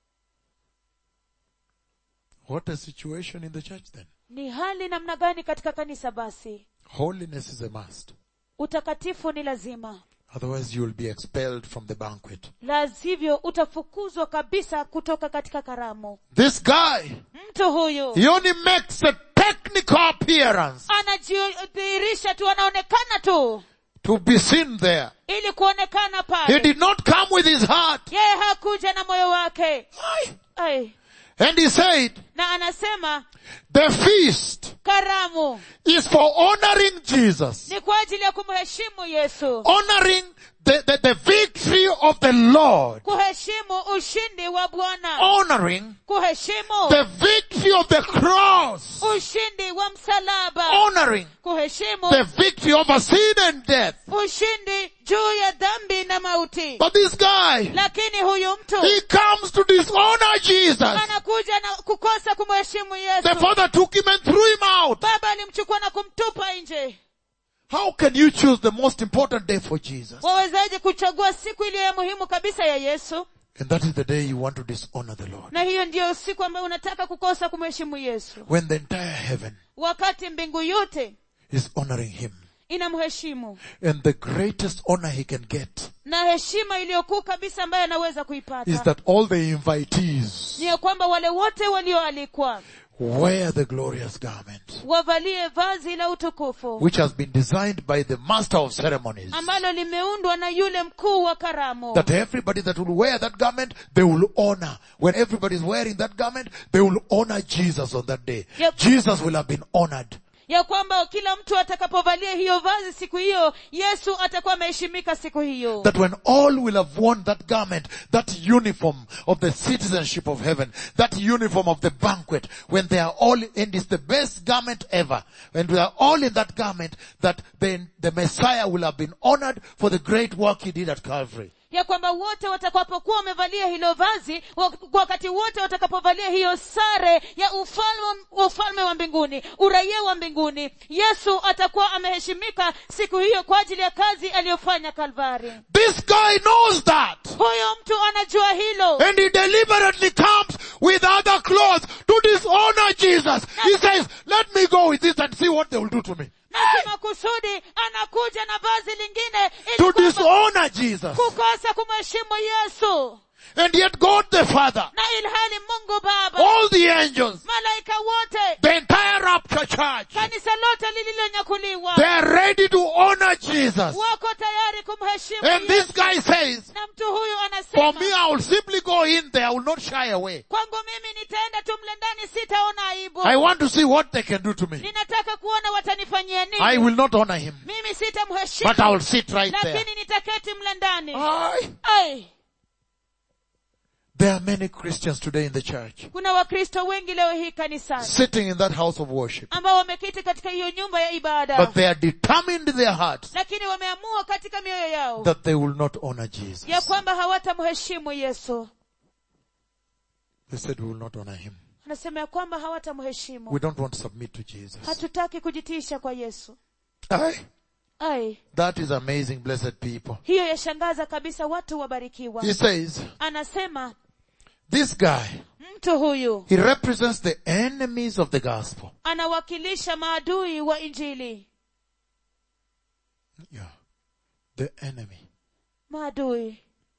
What a situation in the church then. ni hali namna gani katika kanisa basi Holiness is a must. utakatifu ni lazima Otherwise you will be expelled from the banquet. la sivyo utafukuzwa kabisa kutoka katika karamu This guy, mtu huyu he only makes a technical appearance anajidhihirisha tu anaonekana tu to be seen there. ili kuonekana He pale did not come with his heart. yeye hakuja na moyo wake Ai. And he said, na anasema the feast karamu is for honoring Jesus. ni kwa ajili ya kumheshimu yesu Honoring the, the, the victory of the Lord. kuheshimu ushindi wa bwana Honoring kuheshimu the victory of the cross. ushindi wa msalaba Honoring kuheshimu the victory over sin and death. ushindi juu ya dhambi na mauti But this guy, lakini huyu mtu he comes to dishonor Jesus. anakuja na kukosa kumheshimu The yesu father took him and threw him out. baba alimchukua na kumtupa nje How can you choose the most important day for Jesus? wawezaje kuchagua siku iliyo ya muhimu kabisa ya yesu And that is the day you want to dishonor the Lord. na hiyo ndiyo siku ambayo unataka kukosa kumheshimu yesu When the entire heaven wakati mbingu yote is honoring him. inamheshimu And the greatest honor he can get na heshima iliyokuu kabisa ambayo anaweza is kuipata that all the invitees ni ya kwamba wale wote walioalikwa wear the glorious garment, wavalie vazi la utukufu which has been designed by the master of ceremonies. ambalo limeundwa na yule mkuu wa karamu That everybody that will wear that garment, they will honor. When everybody is wearing that garment, they will honor Jesus on that day. Yep. Jesus will have been honored. ya kwamba kila mtu atakapovalia hiyo vazi siku hiyo yesu atakuwa ameheshimika siku hiyo That when all will have worn that garment, that uniform of the citizenship of heaven, that uniform of the banquet, when they are all, and it's the best garment ever, when we are all in that garment, that then the Messiah will have been honored for the great work he did at Calvary. ya kwamba wote watakapokuwa wamevalia hilo vazi wa- wakati wote watakapovalia hiyo sare ya ufalme, ufalme wa mbinguni uraia wa mbinguni yesu atakuwa ameheshimika siku hiyo kwa ajili ya kazi aliyofanya kalvari This guy knows that. huyo mtu anajua hilo And he deliberately comes with other clothes to dishonor Jesus. He says, let me go with this and see what they will do to me. na kimakusudi anakuja na vazi lingine ili To kwamba dishonor Jesus. kukosa kumheshimu yesu And yet God the Father, na ilhali mungu baba all the angels, malaika wote the entire rapture church, kanisa lote lililonyakuliwa they are ready to honor Jesus. wako tayari kumheshimu And this Yesu. guy says, na mtu huyu for anasema me I will simply go in there, I will not shy away. kwangu mimi nitaenda tu mle ndani sitaona aibu I want to see what they can do to me. ninataka kuona watanifanyia nini I will not honor him, mimi but sitamheshimu I will sit right there. lakini nitaketi mle ndani Aye. ai There are many Christians today in the church kuna wakristo wengi leo hii kanisani sitting in that house of worship. ambao wameketi katika hiyo nyumba ya ibada But they are determined in their hearts lakini wameamua katika mioyo yao that they will not honor Jesus. ya kwamba hawatamheshimu yesu They said we will not honor him. anasema ya kwamba hawatamheshimu We don't want to submit to Jesus. hatutaki kujitiisha kwa yesu Aye. ai That is amazing, blessed people. hiyo yashangaza kabisa watu wabarikiwa He says, anasema this guy, mtu huyu he represents the enemies of the gospel. anawakilisha maadui wa injili Yeah. The enemy maadui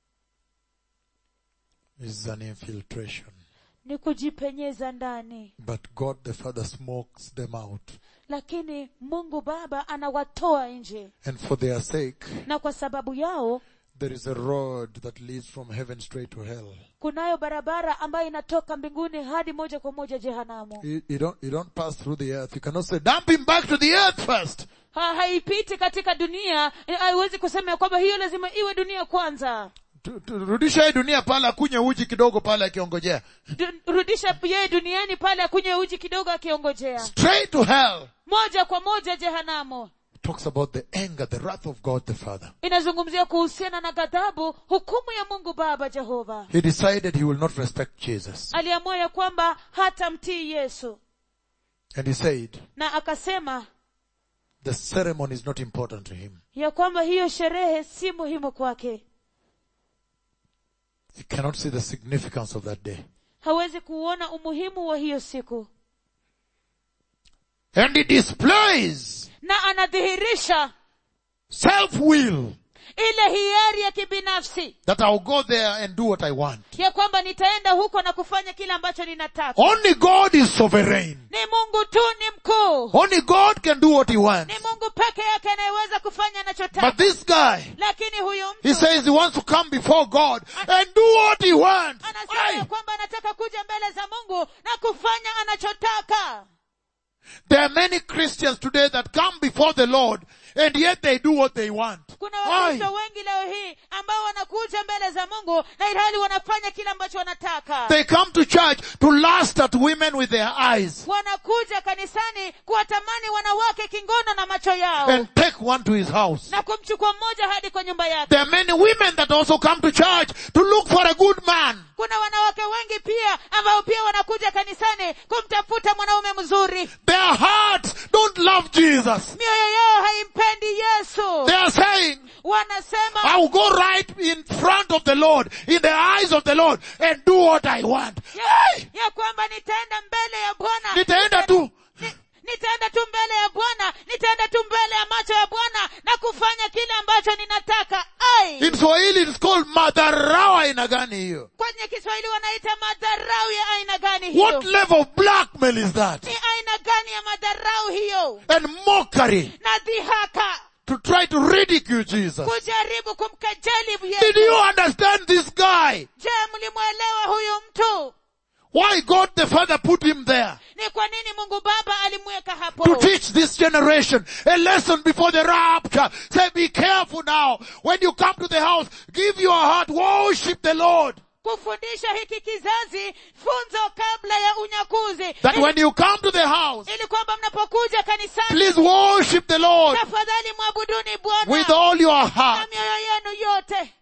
is an infiltration. ni kujipenyeza ndani But God the Father smokes them out. lakini mungu baba anawatoa nje And for their sake, na kwa sababu yao there is a road that leads from heaven straight to hell. kunayo barabara ambayo inatoka mbinguni hadi moja kwa moja jehanamu You, you don't, you don't pass through the earth. You cannot say, dump him back to the earth first. ha, haipiti katika dunia eh, haiwezi kusema ya kwamba hiyo lazima iwe dunia kwanza Tu- tu- Rudisha hii dunia pale akunywe uji kidogo pale akiongojea. Du, rudisha yeye duniani pale akunywe uji kidogo akiongojea Straight to hell. moja kwa moja jehanamu Talks about the anger, the wrath of God the Father. inazungumzia kuhusiana na ghadhabu hukumu ya mungu baba jehova He decided he will not respect Jesus. aliamua ya kwamba hatamtii yesu And he said, na akasema the ceremony is not important to him. ya kwamba hiyo sherehe si muhimu kwake He cannot see the significance of that day. hawezi kuona umuhimu wa hiyo siku And he displays na anadhihirisha self-will ile hiari ya kibinafsi that I'll go there and do what I want. ya kwamba nitaenda huko na kufanya kile ambacho ninataka Only God is sovereign. ni mungu tu ni mkuu Only God can do what he wants. ni mungu peke yake anayeweza kufanya But anachotaka this guy, lakini huyu he mtu says he wants to come before God and do what he wants. anasema ya Aye. kwamba anataka kuja mbele za mungu na kufanya anachotaka There are many Christians today that come before the Lord and yet they do what they want. kuna Aye. wakristo wengi leo hii ambao wanakuja mbele za mungu na ilhali wanafanya kile ambacho wanataka They come to church to lust at women with their eyes wanakuja kanisani kuwatamani wanawake kingono na macho yao and take one to his house. na kumchukua mmoja hadi kwa nyumba yake There are many women that also come to church to look for a good man. kuna wanawake wengi pia ambao pia wanakuja kanisani kumtafuta mwanaume mzuri Their hearts don't love Jesus. mioyo yao haimpendi yesu They are saying, wanasema I will go right in front of the Lord, in the eyes of the Lord, and do what I want. ya, ya kwamba nitaenda mbele ya bwana Nitaenda tu. Ni- nitaenda tu mbele ya bwana nitaenda tu mbele ya macho ya bwana na kufanya kile ambacho ninataka ai In Swahili it's called madharau aina gani hiyo? kwenye kiswahili wanaita madharau ya aina gani hiyo What level of blackmail is that? ni aina gani ya madharau hiyo And mockery na dhihaka to try to ridicule Jesus. kujaribu kumkejeli Did you yesu understand this guy? je mlimwelewa huyu mtu Why God the Father put him there? ni kwa nini mungu baba alimweka hapo To teach this generation a lesson before the rapture. Say, be careful now. When you come to the house, give your heart, worship the Lord. kufundisha hiki kizazi funzo kabla ya unyakuzi That ili, when you come to the house, ili kwamba mnapokuja kanisani please worship the Lord tafadhali mwabuduni with bwana all your na heart. mioyo yenu yote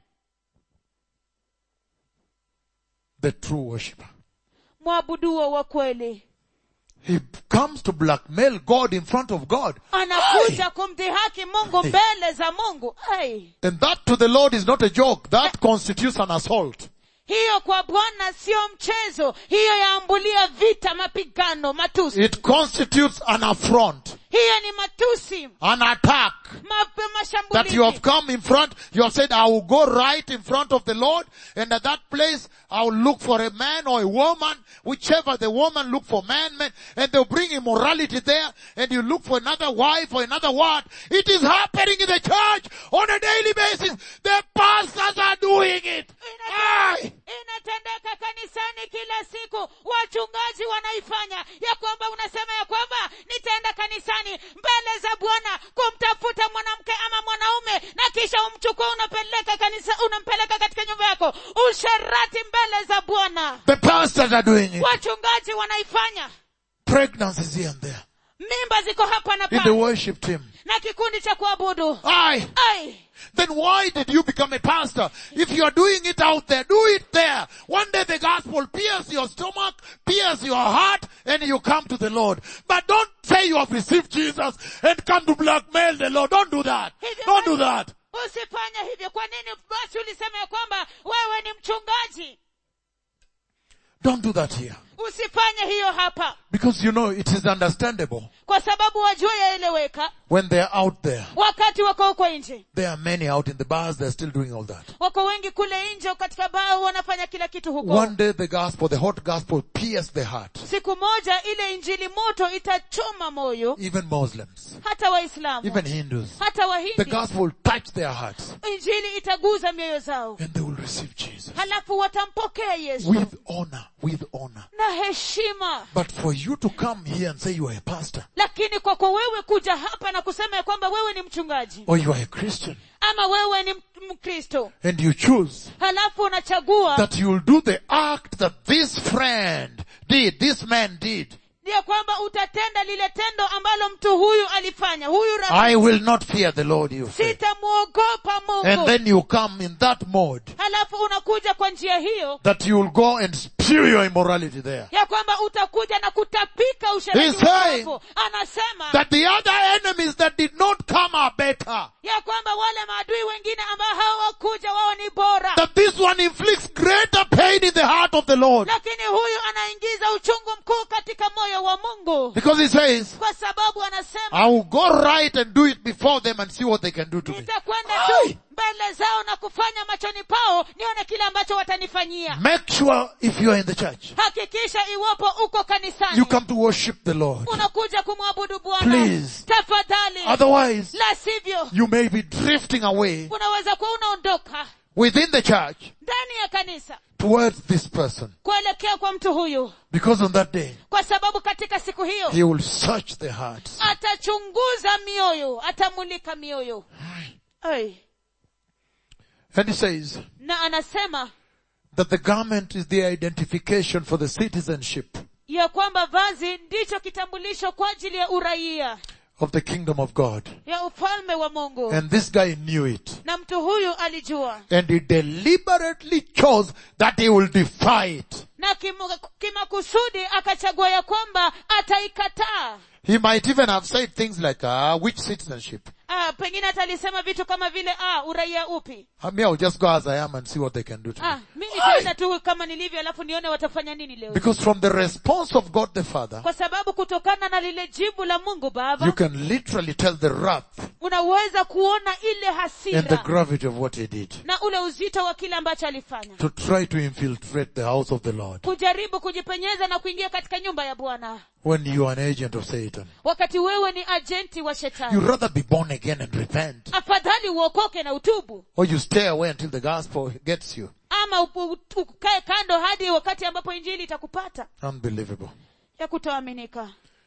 The true worshipper. mwabuduo wa kweli He comes to blackmail God in front of God. anakuja kumdhihaki mungu mbele za mungu ai And that to the Lord is not a joke. That constitutes an assault. hiyo kwa bwana sio mchezo hiyo yaambulia vita mapigano matusi It constitutes an affront, hiyo ni matusi an attack. ma- That you have mashambulizi come in front, you have said, I will go right in front of the Lord, and at that place, I will look for a man or a woman, whichever the woman look for man, man, and they'll bring immorality there, and you look for another wife or another what. It is happening in the church on a daily basis. The pastors are doing it. Aye. inatendeka kanisani kila siku wachungaji wanaifanya ya kwamba unasema ya kwamba nitaenda kanisani mbele za bwana kumtafuta mwanamke ama mwanaume na kisha umchukua unapeleka kanisa unampeleka katika nyumba yako usherati mbele za bwana The pastors are doing it. wachungaji wanaifanya Pregnancies here and there. mimba ziko hapa na In the pale worship team. na kikundi cha kuabudu Aye. ai Then why did you become a pastor? If you are doing it out there, do it there. One day the gospel pierces your stomach, pierces your heart, and you come to the Lord. But don't say you have received Jesus and come to blackmail the Lord. Don't do that. Don't do that. usifanye hivyo kwa nini basi ulisema ya kwamba wewe ni mchungaji Don't do that here. usifanye hiyo hapa Because you know, it is understandable kwa sababu wajua yaeleweka when they're out there. wakati wako huko nje There are many out in the bars, they're still doing all that. wako wengi kule nje katika baa wanafanya kila kitu huko One day the gospel, the hot gospel pierces the heart. siku moja ile injili moto itachoma moyo Even Muslims, hata waislamu even Hindus. hata The wahindi gospel touch their hearts injili itaguza mioyo zao and they will receive Jesus. halafu watampokea yesu with honor, with honor. na heshima But for you to come here and say you are a pastor lakini kwako wewe kuja hapa na kusema ya kwamba wewe ni mchungaji or you are a Christian ama wewe ni m- mkristo and you choose halafu unachagua that you will do the act that this friend did, this man did, ya kwamba utatenda lile tendo ambalo mtu huyu alifanya huyu rafiki I will not fear the Lord you say. sitamwogopa And mungu then you come in that mode halafu unakuja kwa njia hiyo that you will go and spew your immorality there. ya kwamba utakuja na kutapika He's usherati saying wako anasema That the other enemies that did not come are better. ya kwamba wale maadui wengine ambao hawakuja wao ni bora That this one inflicts greater pain in the heart of the Lord. lakini huyu anaingiza uchungu mkuu katika moyo wa mungu Because he says, kwa sababu anasema I will go right and do it before them and see what they can do to me. nitakwenda tu mbele zao na kufanya machoni pao nione kile ambacho watanifanyia Make sure if you are in the church, hakikisha iwapo uko kanisani you come to worship the Lord. unakuja kumwabudu bwana Please. tafadhali Otherwise, la sivyo you may be drifting away unaweza kuwa unaondoka within the church ndani ya kanisa towards this person. kuelekea kwa mtu huyu Because on that day, kwa sababu katika siku hiyo he will search the hearts. atachunguza mioyo atamulika mioyo Ai. And he says na anasema that the garment is the identification for the citizenship ya kwamba vazi ndicho kitambulisho kwa ajili ya uraia of the kingdom of God. ya ufalme wa mungu And this guy knew it. na mtu huyu alijua And he deliberately chose that he will defy it. na kimu- kimakusudi akachagua ya kwamba ataikataa He might even have said things like, ah, which citizenship? ah, pengine hata alisema vitu kama vile ah, uraia upi I mean, I'll just go as I am and see what they can do to me. ah, mi nitaenda tu kama nilivyo alafu nione watafanya nini leo Because from the response of God the Father, kwa sababu kutokana na lile jibu la mungu you baba can literally tell the wrath unaweza kuona ile and the hasira gravity of what he did na ule uzito wa kile ambacho alifanya to try to infiltrate the house of the Lord kujaribu kujipenyeza na kuingia katika nyumba ya bwana when you are an agent of Satan. wakati wewe ni ajenti wa You'd shetani rather be born again and repent afadhali afadhali uokoke na utubu or you stay away until the gospel gets you. ama upu- ukae kando hadi wakati ambapo injili itakupata Unbelievable. ya kutoaminika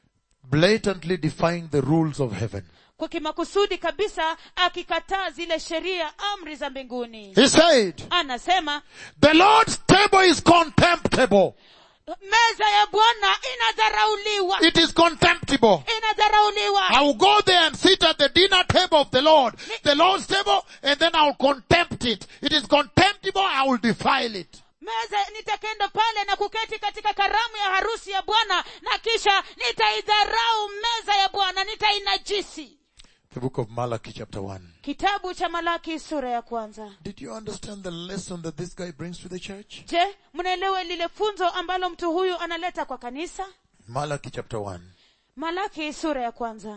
Blatantly defying the rules of heaven. kwa kimakusudi kabisa akikataa zile sheria amri za mbinguni He said, anasema the Lord's table is contemptible. meza ya bwana inadharauliwa It is contemptible. inadharauliwa I will go there and sit at the dinner table of the Lord, the Lord's table, and then I will contempt it. It is contemptible, I will defile it. meza nitakenda pale na kuketi katika karamu ya harusi ya bwana na kisha nitaidharau meza ya bwana nitainajisi The book of Malachi chapter 1. kitabu cha malaki sura ya kwanza Did you understand the lesson that this guy brings to the church? je mnaelewa lile funzo ambalo mtu huyu analeta kwa kanisa Malachi chapter 1 malaki sura ya kwanza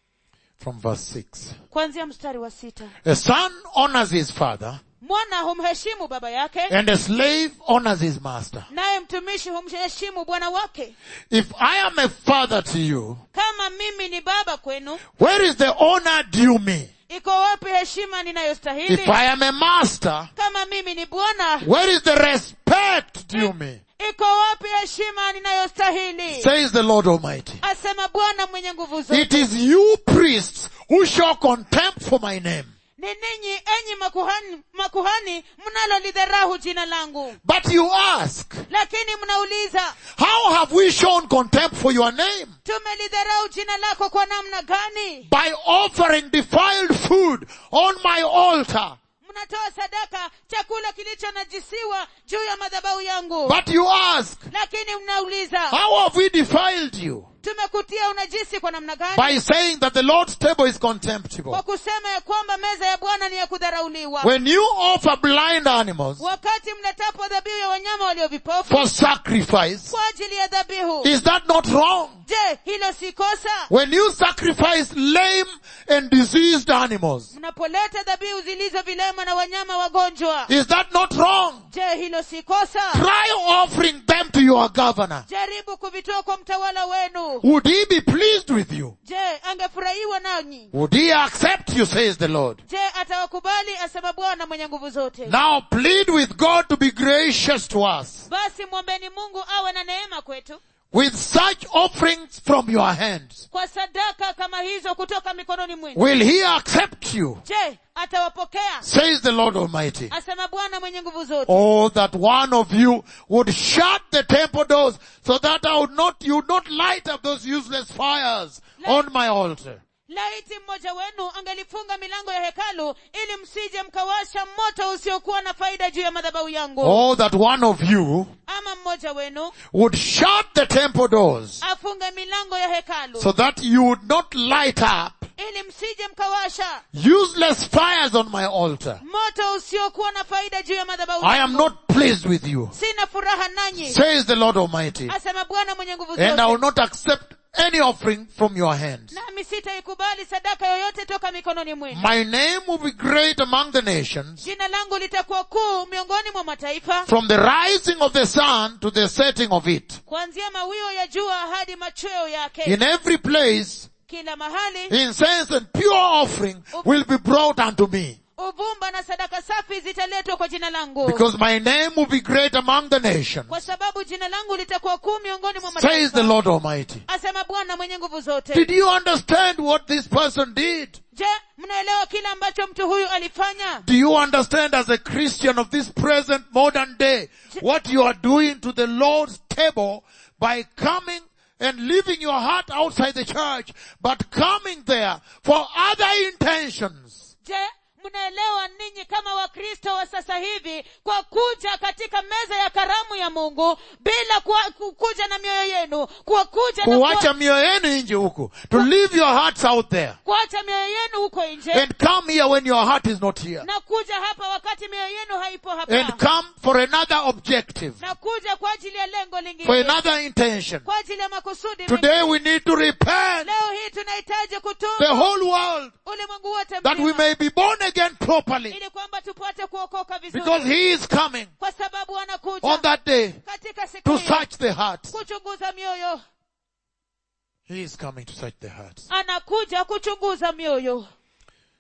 from verse 6. kuanzia mstari wa sita A son honors his father mwana humheshimu baba yake and a slave honors his master. naye mtumishi humheshimu bwana wake If I am a father to you, kama mimi ni baba kwenu where is the honor due me? iko wapi heshima If ninayostahili I am a master, kama mimi ni bwana where is the respect due me? iko wapi heshima ninayostahili Says the Lord Almighty. asema bwana mwenye nguvu zote It is you priests who show contempt for my name. ni ninyi enyi makuhani, makuhani mnalolidharahu jina langu But you ask, lakini mnauliza how have we shown contempt for your name? tumelidharau jina lako kwa namna gani By offering defiled food on my altar. mnatoa sadaka chakula kilichonajisiwa juu ya madhabahu yangu But you ask, lakini mnauliza how have we defiled you? tumekutia unajisi kwa namna gani By saying that the Lord's table is contemptible. kwa kusema ya kwamba meza ya bwana ni ya kudharauliwa When you offer blind animals wakati mletapo dhabihu ya wanyama walio vipofu for sacrifice, kwa ajili ya dhabihu is that not wrong? je hilo si kosa When you sacrifice lame and diseased animals, mnapoleta dhabihu zilizo vilema na wanyama wagonjwa is that not wrong? je hilo si kosa Try offering them to your governor. jaribu kuvitoa kwa mtawala wenu Would he be pleased with you? je angefurahiwa nanyi Would he accept you, says the Lord? je atawakubali asema bwana mwenye nguvu zote Now plead with God to be gracious to us basi mwombeni mungu awe na neema kwetu with such offerings from your hands. kwa sadaka kama hizo kutoka mikononi mwenu Will he accept you? je atawapokea Says the Lord Almighty. asema bwana mwenye nguvu zote Oh, that one of you would shut the temple doors so that I would not, you would not light up those useless fires on my altar. laiti mmoja wenu angelifunga milango ya hekalu ili msije mkawasha moto usiokuwa na faida juu ya madhabahu yangu Oh, that one of you ama mmoja wenu would shut the temple doors afunge milango ya hekalu so that you would not light up ili msije mkawasha useless fires on my altar. moto usiokuwa na faida juu ya madhabahu I am yangu not pleased with you, sina furaha nanyi says the Lord Almighty, asema bwana mwenye nguvu and I will zote not accept any offering from your hands. nami sitaikubali sadaka yoyote toka mikononi mwenu My name will be great among the nations, jina langu litakuwa kuu miongoni mwa mataifa from the rising of the sun to the setting of it. kuanzia mawio ya jua hadi machweo yake In every place, kila mahali incense and pure offering will be brought unto me, uvumba na sadaka safi zitaletwa kwa jina langu because my name will be great among the nations, kwa sababu jina langu litakuwa kuu miongoni mwa says the mataifa Lord Almighty. asema bwana mwenye nguvu zote Did you understand what this person did? je mnaelewa kile ambacho mtu huyu alifanya Do you understand as a Christian of this present modern day what you are doing to the Lord's table by coming and leaving your heart outside the church, but coming there for other intentions? je mnaelewa ninyi kama wakristo wa sasa hivi kwa kuja katika meza ya karamu ya mungu bila kuwa, ku- kuja na mioyo yenu kwa kuja na Kuacha kuwa, mioyo yenu nje huko. To leave your hearts out there. kuacha mioyo yenu huko nje And come here when your heart is not here. na kuja hapa wakati mioyo yenu haipo And hapa come for another objective. na kuja kwa ajili ya lengo For lingine another intention. kwa ajili ya makusudi Today mengine. we need to repent. leo hii tunahitaji The kutubu whole world. ulimwengu wote That we mzima may be born again properly. ili kwamba tupate kuokoka Because vizuri He is coming kwa sababu on anakuja that day katika siku to hiyo search the hearts. kuchunguza mioyo He is coming to search the hearts. anakuja kuchunguza mioyo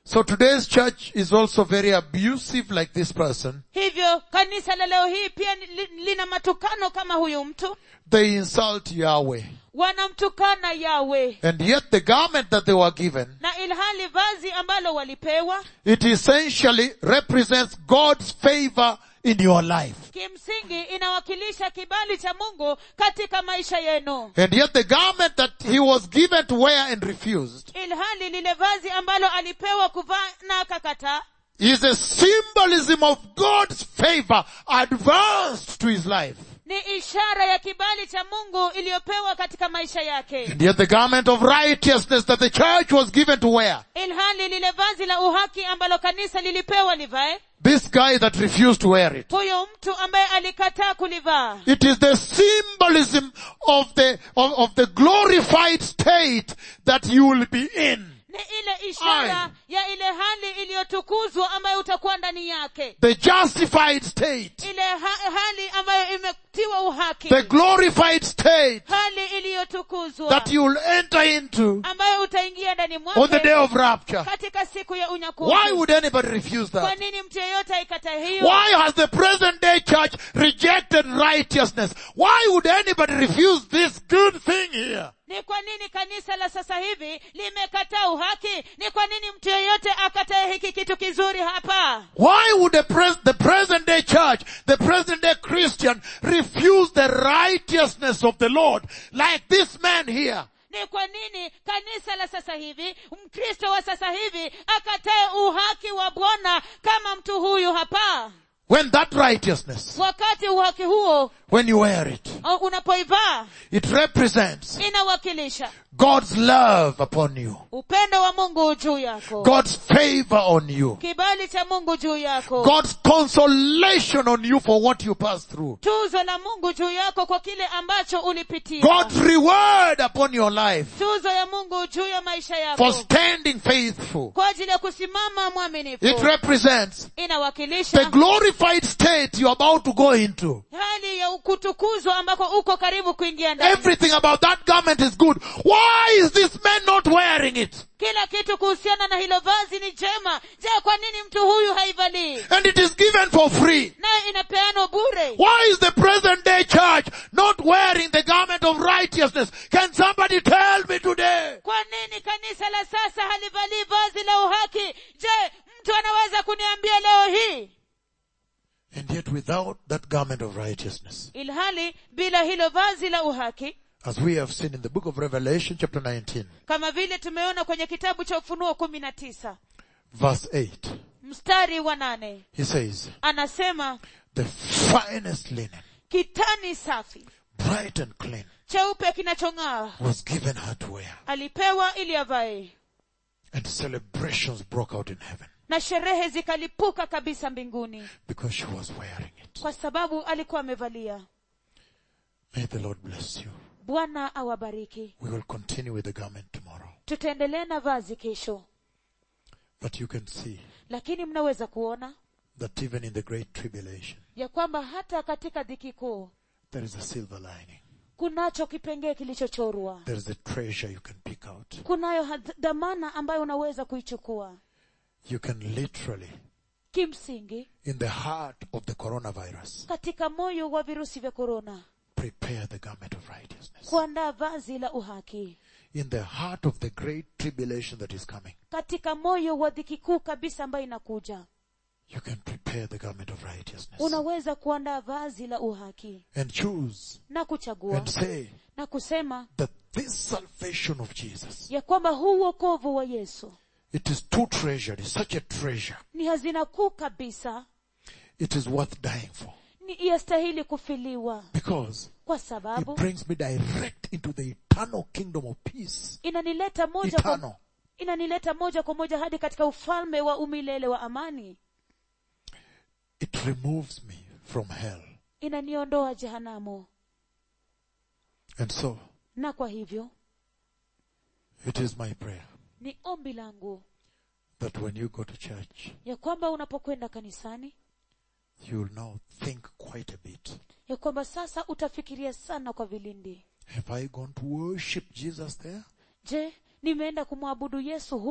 So today's church is also very abusive like this person. hivyo kanisa la leo hii pia ni- li- lina matukano kama huyu mtu They insult Yahweh. wanamtukana yawe And yet the garment that they were given, na ilhali vazi ambalo walipewa it essentially represents God's favor in your life. kimsingi inawakilisha kibali cha mungu katika maisha yenu And yet the garment that he was given to wear and refused ilhali lile vazi ambalo alipewa kuvaa na akakataa is a symbolism of God's favor advanced to his life. ni ishara ya kibali cha mungu iliyopewa katika maisha yake And yet the garment of righteousness that the church was given to wear, ilhali lile vazi la uhaki ambalo kanisa lilipewa livae this guy that refused to wear it, huyo mtu ambaye alikataa kulivaa it is the symbolism of the, of, of the glorified state that you will be in. ni ile ishara ya ile hali iliyotukuzwa ambayo utakuwa ndani yake The justified state, ile ha- hali ambayo imetiwa uhaki the glorified state hali iliyotukuzwa that you will enter into ambayo utaingia ndani on the day mwake of rapture. katika siku ya Why unyakuzi would anybody refuse kwa that? nini mtu yeyote aikata hiyo Why has the present day church rejected righteousness? Why would anybody refuse this good thing here? ni kwa nini kanisa la sasa hivi limekataa uhaki ni kwa nini mtu yeyote akatae hiki kitu kizuri hapa Why would the, pres- the present day church, the present day Christian refuse the righteousness of the Lord like this man here? ni kwa nini kanisa la sasa hivi mkristo wa sasa hivi akatae uhaki wa bwana kama mtu huyu hapa When that righteousness, wakati uhaki huo when you wear it, uh, unapoivaa it represents inawakilisha God's love upon you, upendo wa mungu juu yako God's favor on you, kibali cha mungu juu yako God's consolation on you for what you passed through, tuzo la mungu juu yako kwa kile ambacho ulipitia God's reward upon your life tuzo ya mungu juu ya maisha for yako standing faithful. kwa ajili ya kusimama mwaminifu It represents the inawakilisha glorified state you're about to go into. hali ya kutukuzwa ambako uko karibu kuingia ndani Everything about that garment is good. Why is this man not wearing it? kila kitu kuhusiana na hilo vazi ni jema je kwa nini mtu huyu haivalii And it is given for free. nayo inapeanwa bure Why is the present day church not wearing the garment of righteousness? Can somebody tell me today? kwa nini kanisa la sasa halivalii vazi la uhaki je mtu anaweza kuniambia leo hii And yet without that garment of righteousness, ilhali bila hilo vazi la uhaki as we have seen in the book of Revelation chapter 19, kama vile tumeona kwenye kitabu cha ufunuo kumi na tisa verse 8, mstari wa nane he says, anasema the finest linen, kitani safi bright and clean, cheupe kinachong'aa was given her to wear. alipewa ili avae And celebrations broke out in heaven na sherehe zikalipuka kabisa mbinguni because she was wearing it. kwa sababu alikuwa amevalia May the Lord bless you. bwana awabariki We will continue with the garment tomorrow. tutaendelea na vazi kesho But you can see lakini mnaweza kuona that even in the great tribulation, ya kwamba hata katika dhiki kuu there is a silver lining. kunacho kipengee kilichochorwa There is a treasure you can pick out. kunayo had- dhamana ambayo unaweza kuichukua You can literally, kimsingi in the heart of the coronavirus, katika moyo wa virusi vya korona prepare the garment of righteousness. kuandaa vazi la uhaki In the heart of the great tribulation that is coming, katika moyo wa dhiki kuu kabisa ambayo inakuja you can prepare the garment of righteousness unaweza kuandaa vazi la uhaki and choose na kuchagua and say na kusema that this salvation of Jesus, ya kwamba huu wokovu wa yesu it is too treasured, it's such a treasure. ni hazina kuu kabisa It is worth dying for ni yastahili kufiliwa because kwa it sababu brings me direct into the eternal kingdom of peace. inanileta moja kwa, Eternal. inanileta moja kwa moja hadi katika ufalme wa umilele wa amani It removes me from hell. inaniondoa jehanamu And so, na kwa hivyo it is my prayer ni ombi langu that when you go to church, ya kwamba unapokwenda kanisani you will now think quite a bit. ya kwamba sasa utafikiria sana kwa vilindi Have I gone to worship Jesus there? je nimeenda kumwabudu yesu huko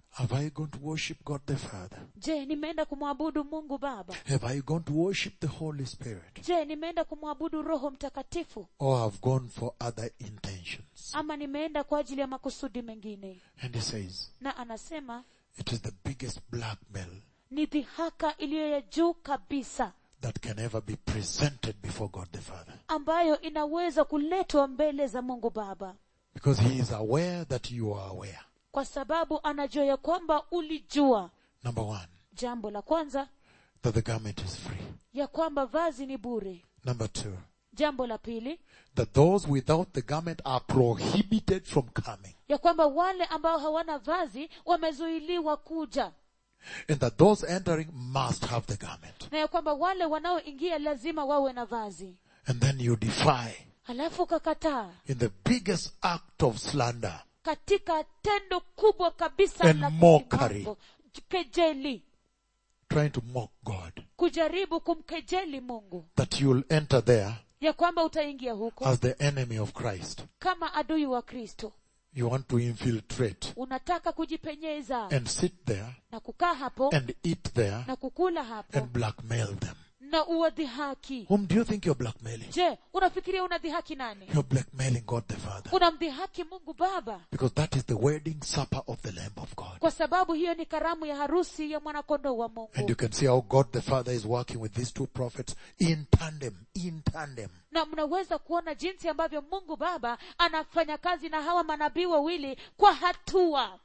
Have I gone to worship God the Father? je nimeenda kumwabudu mungu baba Have I gone to worship the Holy Spirit? je nimeenda kumwabudu roho mtakatifu Or have gone for other intentions? ama nimeenda kwa ajili ya makusudi mengine And he says, na anasema it is the biggest blackmail ni dhihaka iliyo ya juu kabisa that can ever be presented before God the Father. ambayo inaweza kuletwa mbele za mungu baba Because he is aware that you are aware. kwa sababu anajua ya kwamba ulijua Number one, jambo la kwanza that the garment is free. ya kwamba vazi ni bure Number two, jambo la pili that those without the garment are prohibited from coming. ya kwamba wale ambao hawana vazi wamezuiliwa kuja And that those entering must have the garment. na ya kwamba wale wanaoingia lazima wawe na vazi And then you defy halafu kakataa in the biggest act of slander katika tendo kubwa kabisa And la mockery. kisimamo, kejeli trying to mock God. kujaribu kumkejeli mungu That you'll enter there ya kwamba utaingia huko as the enemy of Christ. kama adui wa kristo You want to infiltrate unataka kujipenyeza and sit there na kukaa hapo and eat there na kukula hapo and blackmail them. na uwadhihaki Whom do you think you're blackmailing? je unafikiria unadhihaki nani You're blackmailing God the Father. unamdhihaki mungu baba Because that is the wedding supper of the Lamb of God. kwa sababu hiyo ni karamu ya harusi ya mwanakondoo wa And mungu you can see how God the Father is working with these two prophets in tandem, in tandem. na mnaweza kuona jinsi ambavyo mungu baba anafanya kazi na hawa manabii wawili kwa hatua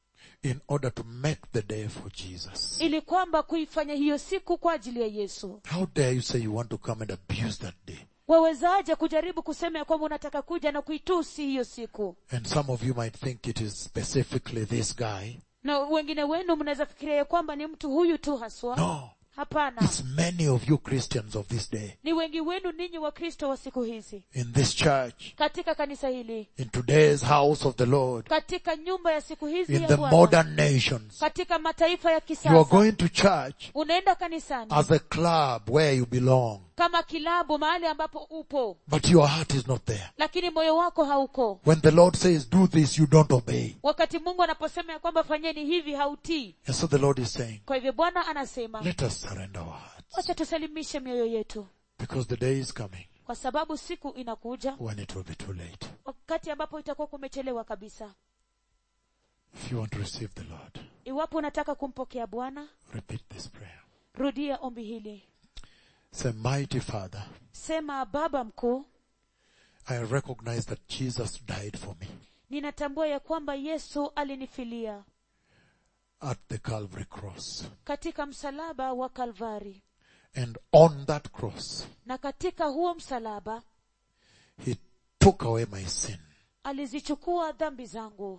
in order to make the day for Jesus. ili kwamba kuifanya hiyo siku kwa ajili ya yesu How dare you say you want to come and abuse that day? wawezaje kujaribu kusema ya kwamba unataka kuja na kuitusi hiyo siku And some of you might think it is specifically this guy. na wengine wenu mnaweza fikiria ya kwamba ni mtu huyu tu haswa No. hapana It's many of you Christians of this day. ni wengi wenu ninyi wa kristo wa siku hizi In this church, katika kanisa hili in today's house of the Lord, katika nyumba ya siku hizi in ya the Bwana, modern nations, katika mataifa ya you are kisasa going to church unaenda kanisani as a club where you belong, kama kilabu mahali ambapo upo but your heart is not there. lakini moyo wako hauko When the Lord says do this, you don't obey. wakati mungu anaposema ya kwamba fanyeni hivi hautii And so the Lord is saying, kwa hivyo bwana anasema let us surrender our hearts wacha tusalimishe mioyo yetu because the day is coming kwa sababu siku inakuja when it will be too late. wakati ambapo itakuwa kumechelewa kabisa If you want to receive the Lord, iwapo unataka kumpokea bwana repeat this prayer. rudia ombi hili Say, mighty Father, sema baba mkuu I recognize that Jesus died for me ninatambua ya kwamba yesu alinifilia at the Calvary cross. katika msalaba wa kalvari And on that cross, na katika huo msalaba He took away my sin. alizichukua dhambi zangu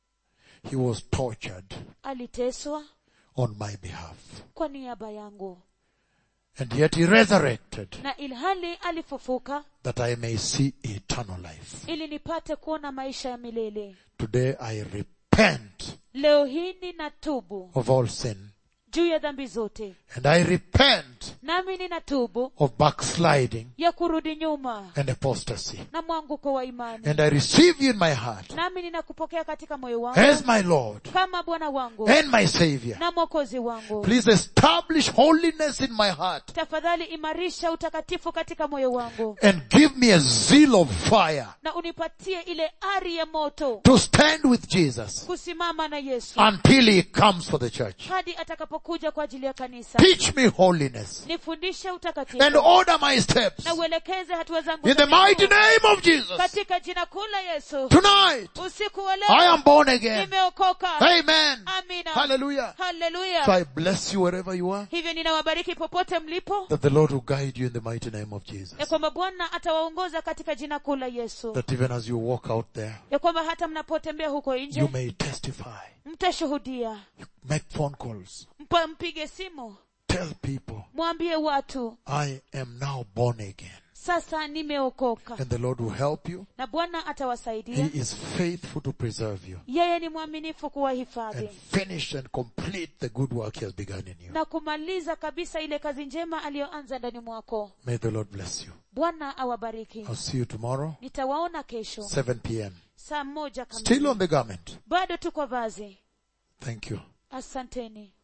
He was tortured aliteswa on my behalf. kwa niaba yangu And yet He resurrected na ilhali alifufuka that I may see eternal life. ili nipate kuona maisha ya milele Today I repent leo hii ninatubu of all sin. juu ya dhambi zote And I repent nami ninatubu of backsliding ya kurudi nyuma and apostasy. na mwanguko wa imani And I receive you in my heart nami ninakupokea katika moyo wangu as my Lord kama bwana wangu and my Savior. na mwokozi wangu Please establish holiness in my heart tafadhali imarisha utakatifu katika moyo wangu and give me a zeal of fire na unipatie ile ari ya moto to stand with Jesus kusimama na yesu until he comes for the church. hadi atakapokuja kwa ajili ya kanisa Teach me holiness nifundishe and utakatifu order my steps na uelekeze hatua zangu in the za mighty miguu. name of Jesus. katika jina kuu la yesu Tonight, usiku wa I leo am born again. nimeokoka Amen. amina Hallelujah. So haleluya I bless you wherever you are. hivyo ninawabariki popote mlipo That the Lord will guide you in the mighty name of Jesus. ya kwamba bwana atawaongoza katika jina kuu la yesu That even as you walk out there, ya kwamba hata mnapotembea huko you nje may testify. mtashuhudia Make phone calls. Mpa, mpige simu Tell people, mwambie watu I am now born again. sasa nimeokoka And the Lord will help you. na bwana He atawasaidia is faithful to preserve you yeye ni mwaminifu kuwahifadhi and finish and complete the good work He has begun in you. na kumaliza kabisa ile kazi njema aliyoanza ndani mwako May the Lord bless you. bwana awabariki I'll see you tomorrow, nitawaona kesho 7 p.m. saa moja Still kamili on the garment. bado tu kwa vazi Thank you. asanteni